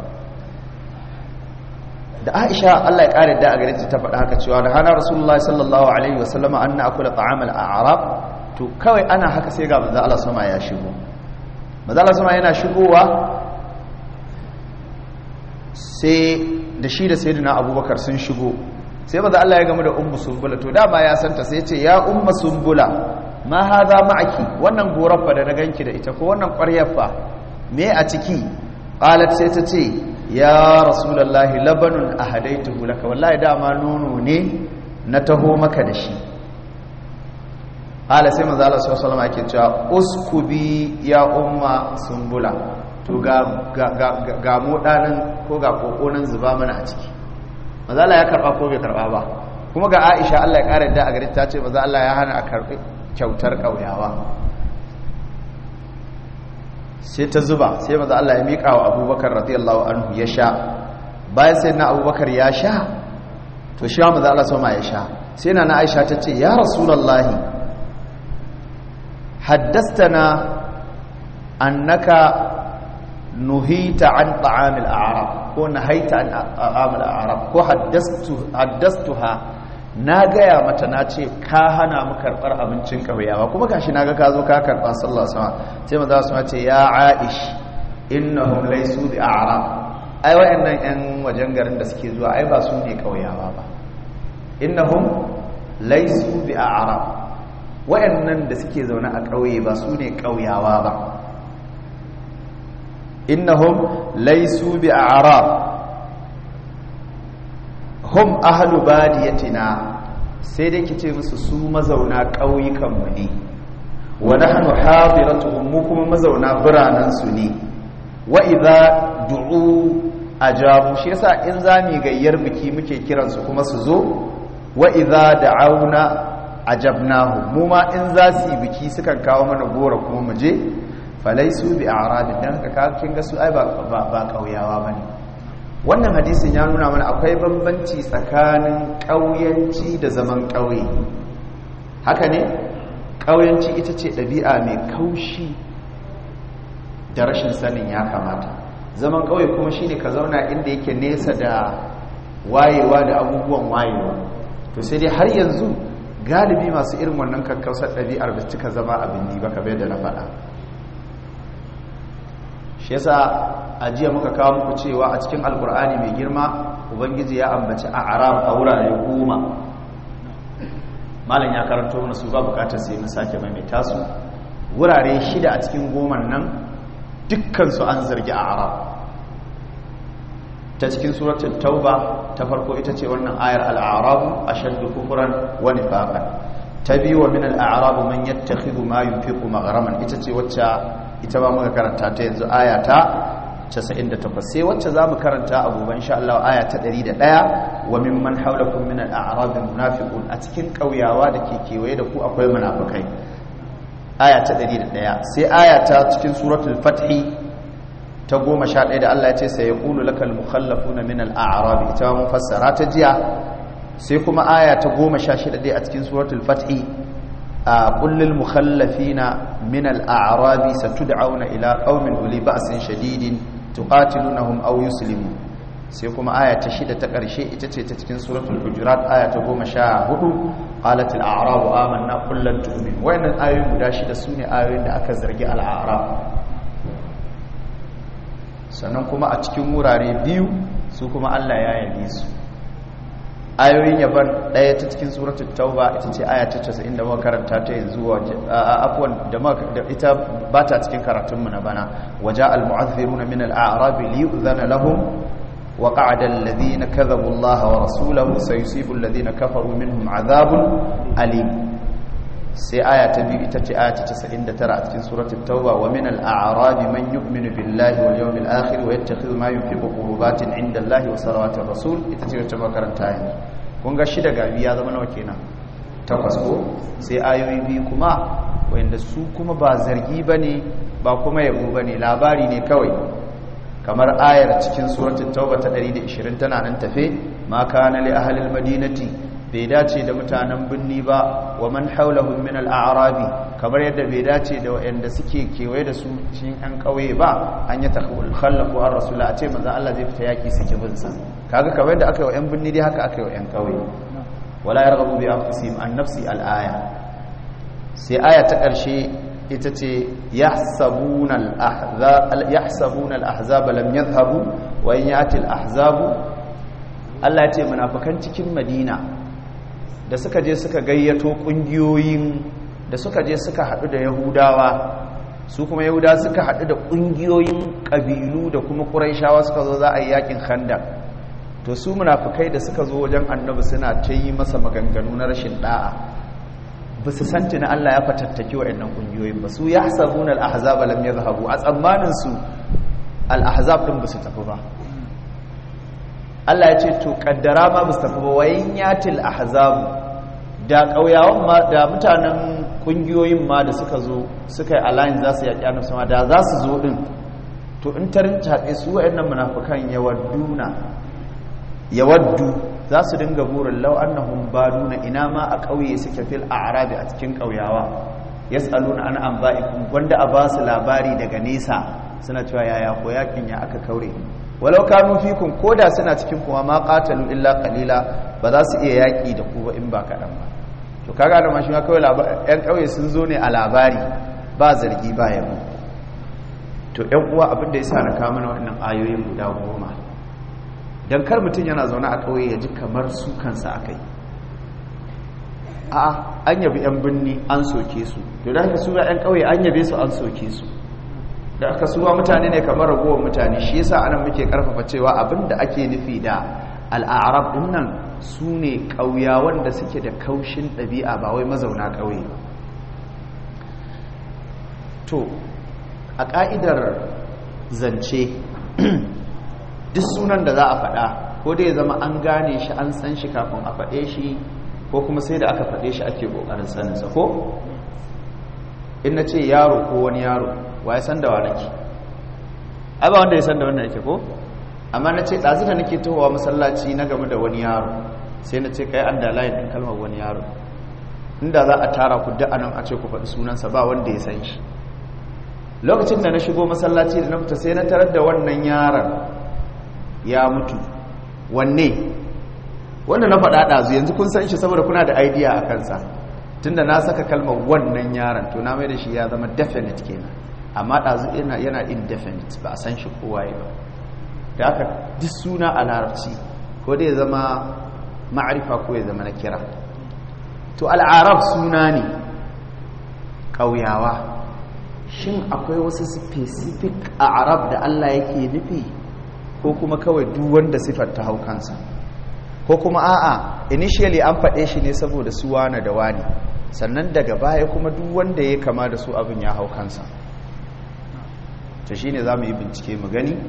da aisha Allah ya kare da a gare ta faɗa haka cewa da hana rasulullahi sallallahu alaihi wasallam an na akula ta'amal a'rab to kawai ana haka sai ga manzo Allah sama ya shigo manzo Allah sama yana shigowa sai da shi da sayyidina abubakar sun shigo sai manzo Allah ya gamu da ummu sumbula to dama ya santa sai ya ce ya ummu sumbula ma hadha ma'aki wannan gorar fa da na ganki da ita ko wannan ƙwaryar fa me a ciki qalat sai ta ce ya rasulullahi labanun ahadaituhu laka wallahi dama nono ne na taho maka da shi hala sai manzo Allah sallallahu alaihi wasallam yake cewa uskubi ya umma sumbula to ga ga ga, ga modanin ko ga kokonin zuba mana a ciki manzo Allah ya karba ko bai karba ba kuma ga Aisha Allah ya kare da a gare ta ce manzo Allah ya hana a karbi kyautar kauyawa sai ta zuba sai maza Allah ya miƙa wa abubakar radiyallahu anhu ya sha bayan sai na abubakar ya sha to shi wa maza Allah sama ya sha sai na na aisha ta ce ya rasulallahi haddastana annaka nuhita an ta'amil a'rab ko nahaita an ta'amil a'rab ko haddastuha na gaya mata na ce ka hana mu karɓar abincin ƙauyawa kuma gashi na ga ka zo ka karɓa sallah sama sai maza su ce ya aish innahum laysu bi a'rab ai wayannan yan wajen garin da suke zuwa ai ba su ne ƙauyawa ba innahum laysu bi a'rab wayannan da suke zaune a ƙauye ba su ne ƙauyawa ba innahum laysu bi a'rab hum ahlu badiyatina sai dai kice musu su mazauna ƙauyukan mu ne wa nahnu hadiratuhum mu kuma mazauna biranen su ne wa idza du'u ajabu shi yasa in zami gayyar biki muke kiran su kuma su zo wa idza da'auna ajabnahu mu ma in za su yi biki sukan kawo mana gora kuma mu je falaisu bi a'rab dan haka kin ga su ai ba ba ƙauyawa bane wannan hadisin ya nuna mana akwai bambanci tsakanin ƙauyanci da zaman ƙauye haka ne ƙauyanci ita ce ɗabi'a mai kaushi da rashin sanin ya kamata zaman ƙauye kuma shine ka zauna inda yake nesa da wayewa da abubuwan wayewa to sai dai har yanzu galibi masu irin wannan kakkausar ɗabi'ar da cika zama abin ba kamar da na faɗa shi yasa a jiya muka kawo muku cewa a cikin alkur'ani mai girma ubangiji ya ambaci a arab a wurare goma malam ya karanto mana su ba bukatar sai mu sake maimaita su wurare shida a cikin goman nan dukkansu an zargi a arab ta cikin suratul tauba ta farko ita ce wannan ayar al'arabu ashaddu kufran wa nifaqan ta biyu wa min al'arabu man yattakhidhu ma yunfiqu maghraman ita ce wacce ita ba muka karanta ta yanzu aya ta 98 sai wacce zamu karanta a gobe insha Allah aya ta 101 wa mimman hawlakum min al-a'rab munafiqun a cikin kauyawa da ke kewaye da ku akwai munafikai aya ta 101 sai aya ta cikin suratul fath ta 11 da Allah ya ce sai yaqulu lakal mukhallafuna min al-a'rab ita mun fassara ta jiya sai kuma aya ta 16 dai a cikin suratul fath قل للمخلفين من الأعراب ستدعون إلى قوم أولي بأس شديد تقاتلونهم أو يسلمون سيكون آية تشيد تقرشي تتكين سورة الحجرات آية قوم شاهد قالت الأعراب آمنا قل لن تؤمن وإن الآية مداشدة سوني آية أكزرق الأعراب sannan kuma a cikin wurare biyu su kuma Allah ya yabe su ayoyin yaban ɗaya ta cikin suratul tauba ita ce aya ta 90 da muka karanta ta yanzu afwan da ita ba ta cikin karatunmu na bana waja al-mu'azziruna min al-a'rab li yu'zana lahum wa qa'ada alladhina kadhabu Allah wa rasulahu sayusibu alladhina kafaru minhum 'adhabun alim sai aya ta biyu ita ce aya ta 99 a cikin suratul tauba wa min al-a'rabi man yu'minu billahi wal yawmil akhir wa yattakhidhu ma yunfiqu qurbatin 'inda Allahi wa salawatir rasul ita ce wacce makaranta yanzu kun ga shida gabi ya zama nawa kenan takwas ko sai ayoyi biyu kuma wanda su kuma ba zargi bane ba kuma yabo bane labari ne kawai kamar ayar cikin suratul tauba ta 120 tana nan tafe ma kana li ahli al-madinati bai dace da mutanen binni ba wa man haulahum min al-a'rabi kamar yadda bai dace da wayanda suke kewaye da su cikin an kauye ba an yi takhul khallafu ar rasul a ce manzo Allah zai fita yaki suke bin sa kaga kamar yadda aka yi wa yan binni dai haka aka yi wa yan kauye wala yarghabu bi anfusihim an nafsi al-aya sai aya ta karshe ita ce yahsabuna al-ahzab yahsabuna al-ahzab lam yadhhabu wa in yati al-ahzabu Allah ya ce munafikan cikin Madina da suka je suka gayyato kungiyoyin da suka je suka haɗu da yahudawa su kuma yahudawa suka haɗu da kungiyoyin ƙabilu da kuma ƙuraishawa suka zo za a yi yakin khandak to su munafukai da suka zo wajen annabi suna ta yi masa maganganu na rashin da'a ba su san tuni Allah ya fatattaki waɗannan kungiyoyin ba su ya hasabuna al-ahzab lam yadhhabu a tsammanin su al-ahzab din ba su tafi ba Allah ya ce to kaddara ma ba su tafi ba wayin yatil ahzabu da ƙauyawan ma da mutanen ƙungiyoyin ma da suka zo suka yi alliance za su yaƙi annabi sama da za su zo din to in tarin taɓe su waɗannan munafukan yawadduna yawaddu za su dinga burin law annahum baduna ina ma a ƙauye suke fil a'rabi a cikin ƙauyawa yas'aluna an anba'ikum wanda a ba su labari daga nesa suna cewa yaya ko yakin ya aka kaure walau kanu fikum koda suna cikin kuma ma qatalu illa qalila ba za su iya yaki da ku ba in ba kadan ba to kaga da mashi ma kawai yan kauye sun zo ne a labari ba zargi ba yabo to yan uwa abin da yasa na kawo mana wannan ayoyin guda goma dan kar mutun yana zaune a kauye ya ji kamar su kansa akai a'a an yabi yan binni an soke su to da haka su ga yan kauye an yabe su an soke su da aka suwa mutane ne kamar ragowar mutane shi yasa anan muke karfafa cewa abinda ake nufi da al'arab din nan su ne ƙauyawan da suke da kaushin ɗabi'a ba wai mazauna ƙauye ba to a ƙa'idar zance duk sunan da za a faɗa ko dai zama an gane shi an san shi kafin a faɗe shi ko kuma sai da aka faɗe shi ake ƙoƙarin saninsa ko in na ce yaro ko wani yaro wa ya san da wa nake ai ba wanda ya san da wannan yake ko amma na ce ɗazu da nake tohowa masallaci na game da wani yaro sai na ce kai an da layin ɗin kalmar wani yaro inda za a tara ku duk anan a ce ku faɗi sunansa ba wanda ya san shi lokacin da na shigo masallaci da na fita sai na tarar da wannan yaron ya mutu wanne wanda na faɗa ɗazu yanzu kun san shi saboda kuna da idea a kansa tunda na saka kalmar wannan yaron to na mai da shi ya zama definite kenan amma ɗazu yana yana indefinite ba a san shi kowaye ba da aka duk suna a larabci ko dai zama ma'arifa ko ya zama na kira to al'arab suna ne ƙauyawa shin akwai wasu specific a arab da allah yake nufi ko kuma kawai duk wanda sifar ta hau kansa ko kuma a'a initially an faɗe shi ne saboda su wane da wani sannan daga baya kuma duk wanda ya kama da su abin ya hau kansa ta shi ne za mu yi bincike mu gani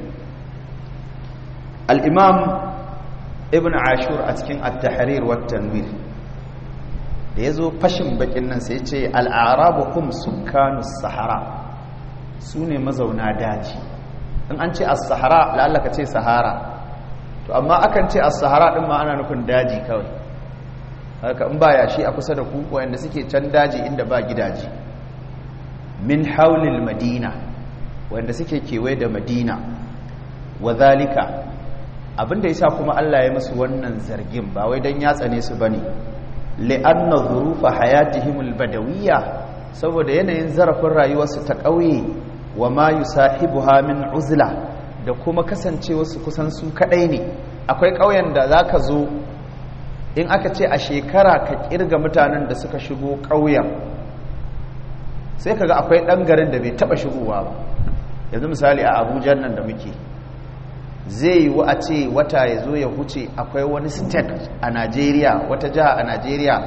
al'imam ibn ashur a cikin at-tahrir wa tanwir da ya zo fashin bakin nan sai ce al'arabu kum sukanu sahara su ne mazauna daji in an ce as-sahara la'allaka ce sahara to amma akan ce as-sahara din ma ana nufin daji kawai haka in ba yashi a kusa da ku wanda suke can daji inda ba gidaje min haulil madina wanda suke kewaye da madina wa zalika abinda yasa kuma Allah ya musu wannan zargin ba wai dan ya tsane su bane li'anna dhurufa hayatihim albadawiyya saboda yanayin zarafin rayuwarsu ta ƙauye wa ma yusahibuha min uzla da kuma kasancewa su kusan su kadai ne akwai ƙauyen da zaka zo in aka ce a shekara ka kirga mutanen da suka shigo ƙauyen sai kaga akwai ɗan garin da bai taɓa shigowa ba yanzu misali a abuja nan da muke zai yi a ce wata ya zo ya huce akwai wani state a najeriya wata jiha a najeriya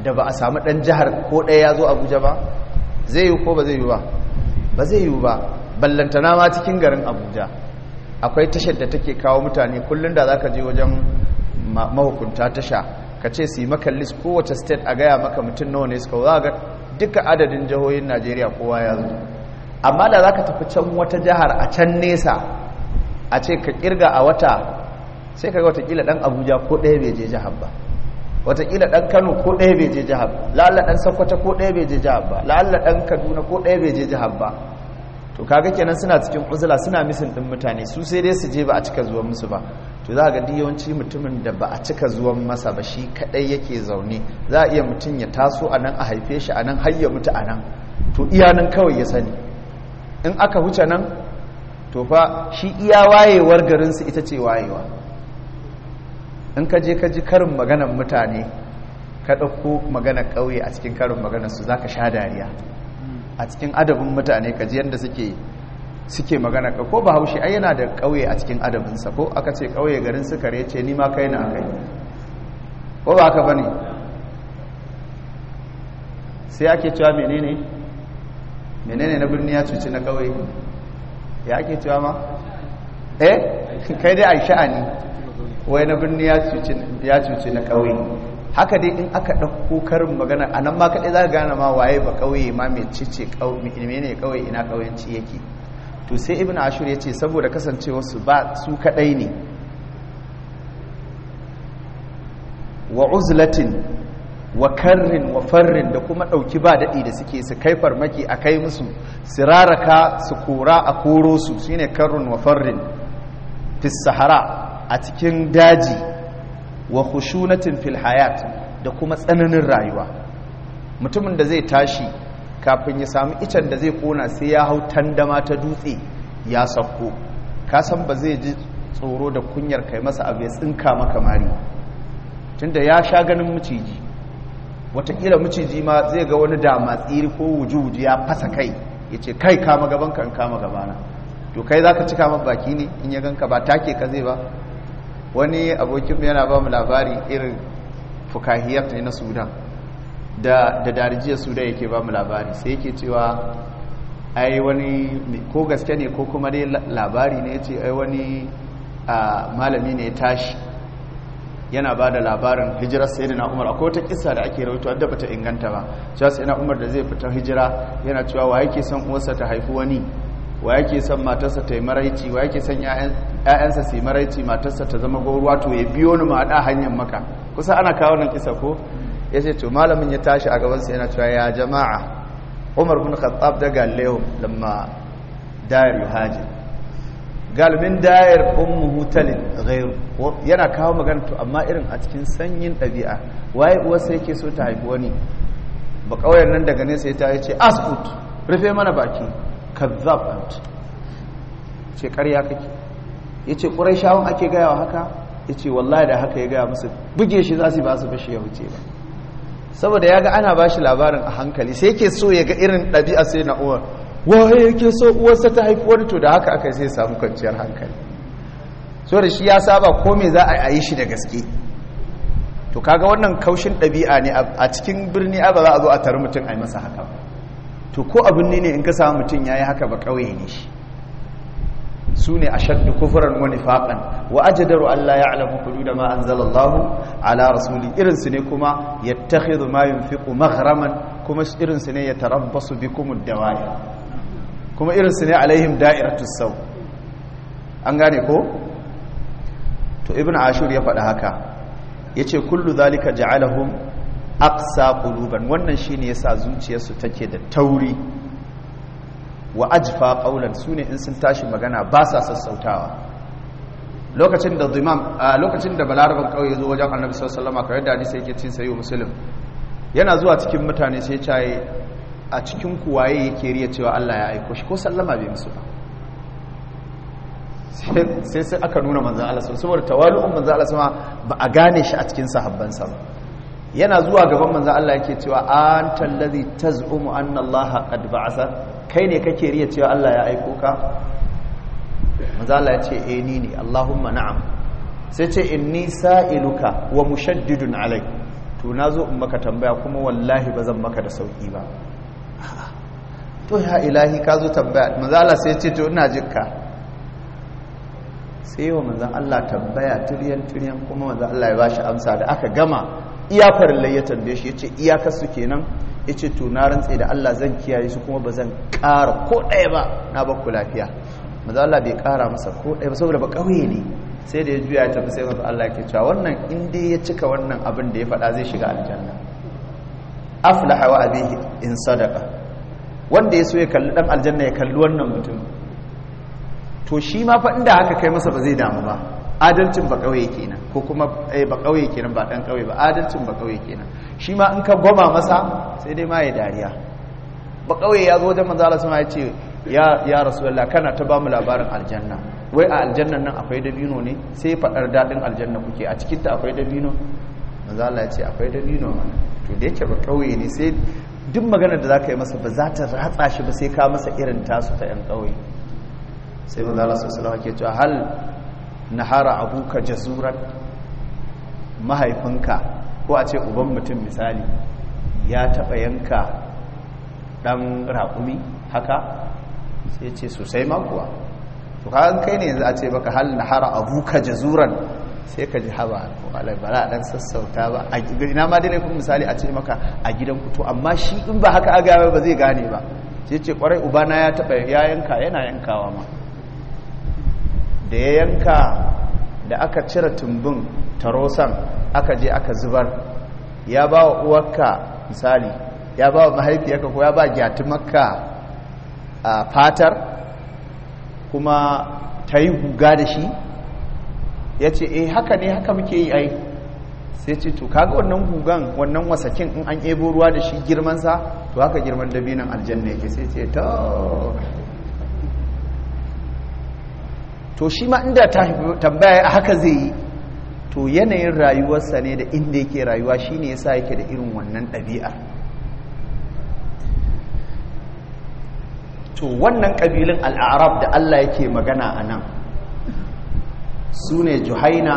da ba a samu ɗan jihar ko ɗaya ya zo abuja ba zai yi ko ba zai yi ba ba zai yi ba ballantana ma cikin garin abuja akwai tashar da take kawo mutane kullum da za ka je wajen mahukunta tasha ka ce su yi maka list kowace state a gaya maka mutum nawa ne suka za ga duka adadin jihohin najeriya kowa ya zo amma da za ka tafi can wata jihar a can nesa a ce ka kirga a wata sai ka ga watakila dan abuja ko ɗaya bai je jihar ba watakila dan kano ko ɗaya bai je jihar ba la'alla dan sokoto ko ɗaya bai je jihar ba la'alla dan kaduna ko ɗaya bai je jihar ba to kaga kenan suna cikin uzula suna misin din mutane su sai dai su je ba a cika zuwan musu ba to za ga duk yawanci mutumin da ba a cika zuwan masa ba shi kadai yake zaune za a iya mutum ya taso a nan a haife shi a nan har ya mutu a nan to iya nan kawai ya sani in aka huce nan to fa shi iya wayewar garinsu ita ce wayewa in ka je ka ji karin maganar mutane ka ɗauko maganar ƙauye a cikin karin maganar su za ka sha dariya a cikin adabin mutane ka ji yadda suke suke magana ka ko bahaushe ai yana da ƙauye a cikin adabinsa ko aka ce ƙauye garin sukare ce ni ma kai na kai ko ba haka bane sai ake cewa menene menene na birni ya cuci na ƙauye ya ake cewa ma eh kai dai ai sha'ani wai na birni ya cuci na ƙauye haka dai in aka ɗauko karin magana a nan ma kaɗai za ka gane ma waye ba ƙauye ma mai cice ne ƙauye ina ƙauyenci yake to sai ibn ashur ya ce saboda kasancewarsu ba su kaɗai ne wa uzlatin wa karrin wa farrin da kuma ɗauki ba daɗi da suke su kai farmaki a kai musu siraraka su kora a koro su shine karrin wa farrin fi sahara a cikin daji wa khushunatin fil hayat da kuma tsananin rayuwa mutumin da zai tashi kafin ya samu icen da zai kona sai ya hau tandama ta dutse ya sauko kasan ba zai ji tsoro da kunyar kai masa abu ya tsinka maka mari tunda ya sha ganin maciji watakila maciji ma zai ga wani dama tsiri ko wuji-wuji ya fasa kai ya ce kai kama gaban kan kama gabana to kai za ka cika man baki ne in ya ganka ba take ka zai ba wani abokin yana ba mu labari irin fukahiyar ne na sudan da darijiyar sudan yake ba mu labari sai yake cewa ai wani ko gaske ne ko kuma dai labari ne ce ai wani malami ne ya tashi yana ba da labarin hijirar sayyidina umar akwai wata kisa da ake rawaito wadda bata inganta ba cewa sayyidina umar da zai fita hijira yana cewa wa yake son uwarsa ta haifi wani wa yake son matarsa ta yi maraici wa yake son ‘ya'yansa su yi maraici matarsa ta zama gauruwa to ya biyo ni maɗa hanyar maka kusa ana kawo nan kisa ko ya ce to malamin ya tashi a gabansa yana cewa ya jama'a umar bin khattab da galileo lamma dayar yuhaji galibin dayar ummu hutalin gairu yana kawo magana to amma irin a cikin sanyin ɗabi'a waye uwarsa yake so ta haifi wani ba ƙauyen nan daga nesa ya ta ce askut rufe mana baki kazzab ant ce ƙarya kake ya ce ƙurai shawon ake gaya wa haka ya ce wallahi da haka ya gaya musu buge shi za su ba su bashi ya wuce ba saboda ya ga ana ba shi labarin a hankali sai yake so ya ga irin ɗabi'a sai na uwar waye yake so uwarsa ta haifi wani to da haka aka sai samu kwanciyar hankali so da shi ya saba ko me za a yi shi da gaske to kaga wannan kaushin ɗabi'a ne a cikin birni ba za a zo a tare mutum a yi masa haka ba to ko abin ne in ka samu mutum ya yi haka ba ƙauye ne shi su ne a shaddu kufuran wani faƙan wa ajadaru Allah ya alamu kudu da ma an zalallahu ala rasuli irinsu ne kuma ya tahidu ma yin fiƙo magharaman kuma irinsu ne ya tarabbasu bi kuma dawaya kuma irinsu ne alaihim da'iratu sau an gane ko to ibn ashur ya faɗi haka ya ce kullu zalika ja'alahum aqsa quluban wannan shine yasa zuciyarsu take da tauri wa ajfa qawlan sune in sun tashi magana ba sa sassautawa lokacin da imam lokacin da balaraban kauye zo wajen annabi sallallahu alaihi wasallam kawai da hadisi yake cin sayo muslim yana zuwa cikin mutane sai ya a cikin kuwaye yake riya cewa Allah ya aiko shi ko sallama bai musu ba sai sai aka nuna manzon Allah saboda tawalu'un manzon Allah sama ba a gane shi a cikin sahabbansa ba yana zuwa gaban manzon Allah yake cewa anta allazi taz'umu anna Allah qad ba'atha kai ne kake riya cewa Allah ya aiko ka manzon Allah ya ce eh ni ne Allahumma na'am sai ce inni sa'iluka wa mushaddidun alai to na zo in maka tambaya kuma wallahi ba zan maka da sauki ba to ya ilahi ka zo tambaya manzo Allah sai ya ce to ina jinka sai wa manzon Allah tambaya tiryan tiryan kuma manzon Allah ya bashi amsa da aka gama iya farillai ya tambaye shi yace iyakar su kenan yace to na rantse da Allah zan kiyaye su kuma ba zan ƙara ko ɗaya ba na ba ku lafiya manzo Allah bai ƙara masa ko ɗaya ba saboda ba ƙauye ne sai da ya juya ya tafi sai manzo Allah yake cewa wannan in dai ya cika wannan abin da ya faɗa zai shiga aljanna aflaha wa abihi in sadaqa wanda ya so ya kalli dan aljanna ya kalli wannan mutum to shi ma fa inda haka kai masa ba zai damu ba adalcin ba kauye kenan ko kuma eh ba kauye kenan ba dan kauye ba adalcin ba kauye kenan shi ma in ka goma masa sai dai ma ya dariya ba kauye ya zo wajen manzo Allah sama ya ce ya ya rasulullah kana ta ba mu labarin aljanna wai a aljannan nan akwai dabino ne sai fadar dadin aljanna kuke a cikin ta akwai dabino manzo Allah ya ce akwai dabino mana to da yake ba kauye ne sai duk maganar da zaka yi masa ba za ta ratsa shi ba sai ka masa irin tasu ta yan kauye sai manzo Allah sallallahu alaihi wasallam ke cewa hal nahara abuka jazuran mahaifinka ko a ce uban mutum misali ya taba yanka dan raƙumi haka sai ce sosai ma kuwa to kan kai ne yanzu a ce baka hal nahara abuka jazuran sai ka ji haba ko alai bara dan sassauta ba a ina ma dai kun misali a ce maka a gidan ku to amma shi in ba haka aga ba zai gane ba sai ce kwarai ubana ya taba ya yanka yana yankawa ma da ya yanka da aka cire tumbin tarosan aka je aka zubar ya ba wa uwarka misali ya ba wa mahaifiyarka ko ya ba gyatumarka a fatar kuma ta yi guga da shi ya ce eh haka ne haka muke yi ai sai ce to kaga wannan gugan wannan wasakin in an ebo ruwa da shi girmansa to haka girman dabinan aljanna yake sai ce to to shi ma inda tambaya a haka zai yi to yanayin rayuwarsa ne da inda yake rayuwa shi ne yasa yake da irin wannan ɗabi'a to wannan ƙabilun al'arab da Allah yake magana a nan su ne juhaina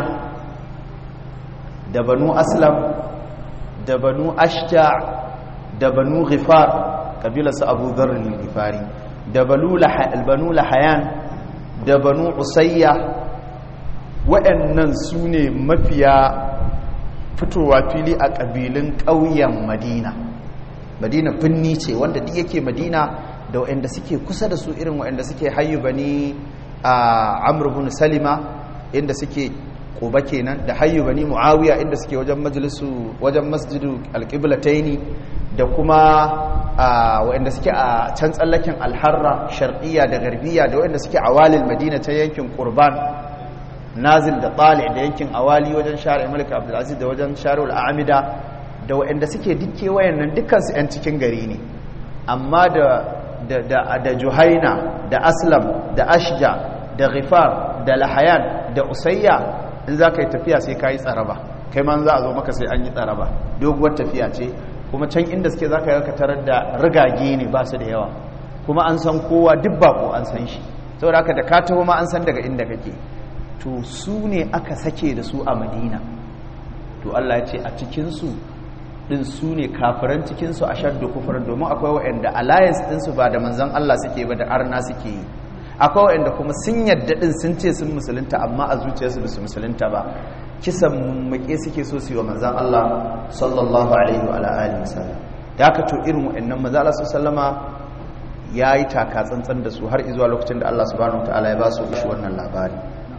da banu aslam da banu ashja da banu ghifar ƙabilarsu abu zarrin ghifari da banu lahayan da banu usayya waɗannan su ne mafiya fitowa fili a ƙabilun ƙauyen madina madina finni ce wanda duk yake madina da waɗanda suke kusa da su irin waɗanda suke hayu bani a amr bin salima inda suke ƙuba kenan da hayu bani muawiya inda suke wajen majalisu wajen masjidu alƙiblataini da kuma waɗanda suke a can tsallaken alharra sharqiyya da garbiya da waɗanda suke a walil madina ta yankin qurban nazil da tsali da yankin awali wajen share malik abdulaziz da wajen share al'amida da waɗanda suke dukke wayannan dukkansu 'yan cikin gari ne amma da da juhaina da aslam da ashja da ghifar da lahayan da usayya in za ka yi tafiya sai ka yi tsaraba kai man za a zo maka sai an yi tsaraba doguwar tafiya ce kuma can inda suke za ka yi tarar da rigage ne ba su da yawa kuma an san kowa duk bako an san shi saboda haka da ka taho ma an san daga inda kake to su ne aka sake da su a madina to Allah ya ce a cikinsu ɗin su ne kafiran cikinsu a shaddu kufurin domin akwai waɗanda alliance ɗinsu ba da manzan Allah suke ba da arna suke yi akwai waɗanda kuma sun yadda ɗin sun ce sun musulunta amma a zuciyarsu ba su musulunta ba kisan mummake suke so su yi wa manzan Allah sallallahu alaihi wa alihi wasallam ya ka to irin waɗannan manzan Allah sallama ya yi taka tsantsan da su har izuwa lokacin da Allah subhanahu wa ta'ala ya ba su shi wannan labari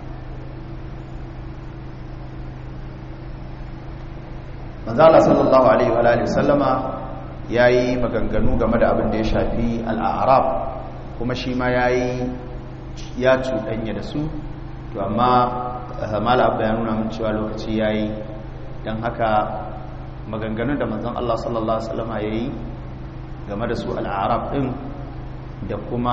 manzala sallallahu alaihi wa alihi sallama yayi maganganu game da abin da ya shafi al'arab kuma shi ma yayi ya cuɗanya da su to amma mala abu ya nuna min cewa lokaci yayi dan haka maganganun da manzon Allah sallallahu alaihi wasallama yayi game da su al'arab din da kuma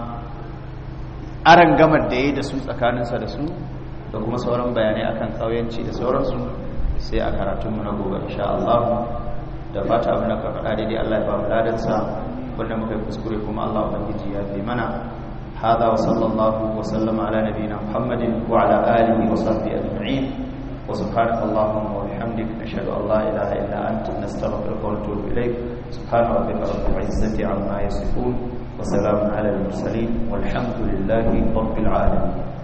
aran gamar da yayi da su tsakaninsa da su da kuma sauran bayanai akan kauyanci da sauransu sai a karatunmu na gobe insha Allah da fata abin da ka faɗa daidai Allah ya ba mu ladansa wanda muka yi kuskure kuma Allah ubangiji ya fi mana hada wa sallallahu wa sallama ala nabiyina Muhammadin wa ala alihi wa sahbihi ajma'in wa subhanaka allahumma wa bihamdika bihamdik nashhadu an la ilaha illa anta nastaghfiruka wa natubu ilayk subhana rabbika rabbil izzati amma yasifun wa salamun ala al mursalin walhamdulillahi rabbil alamin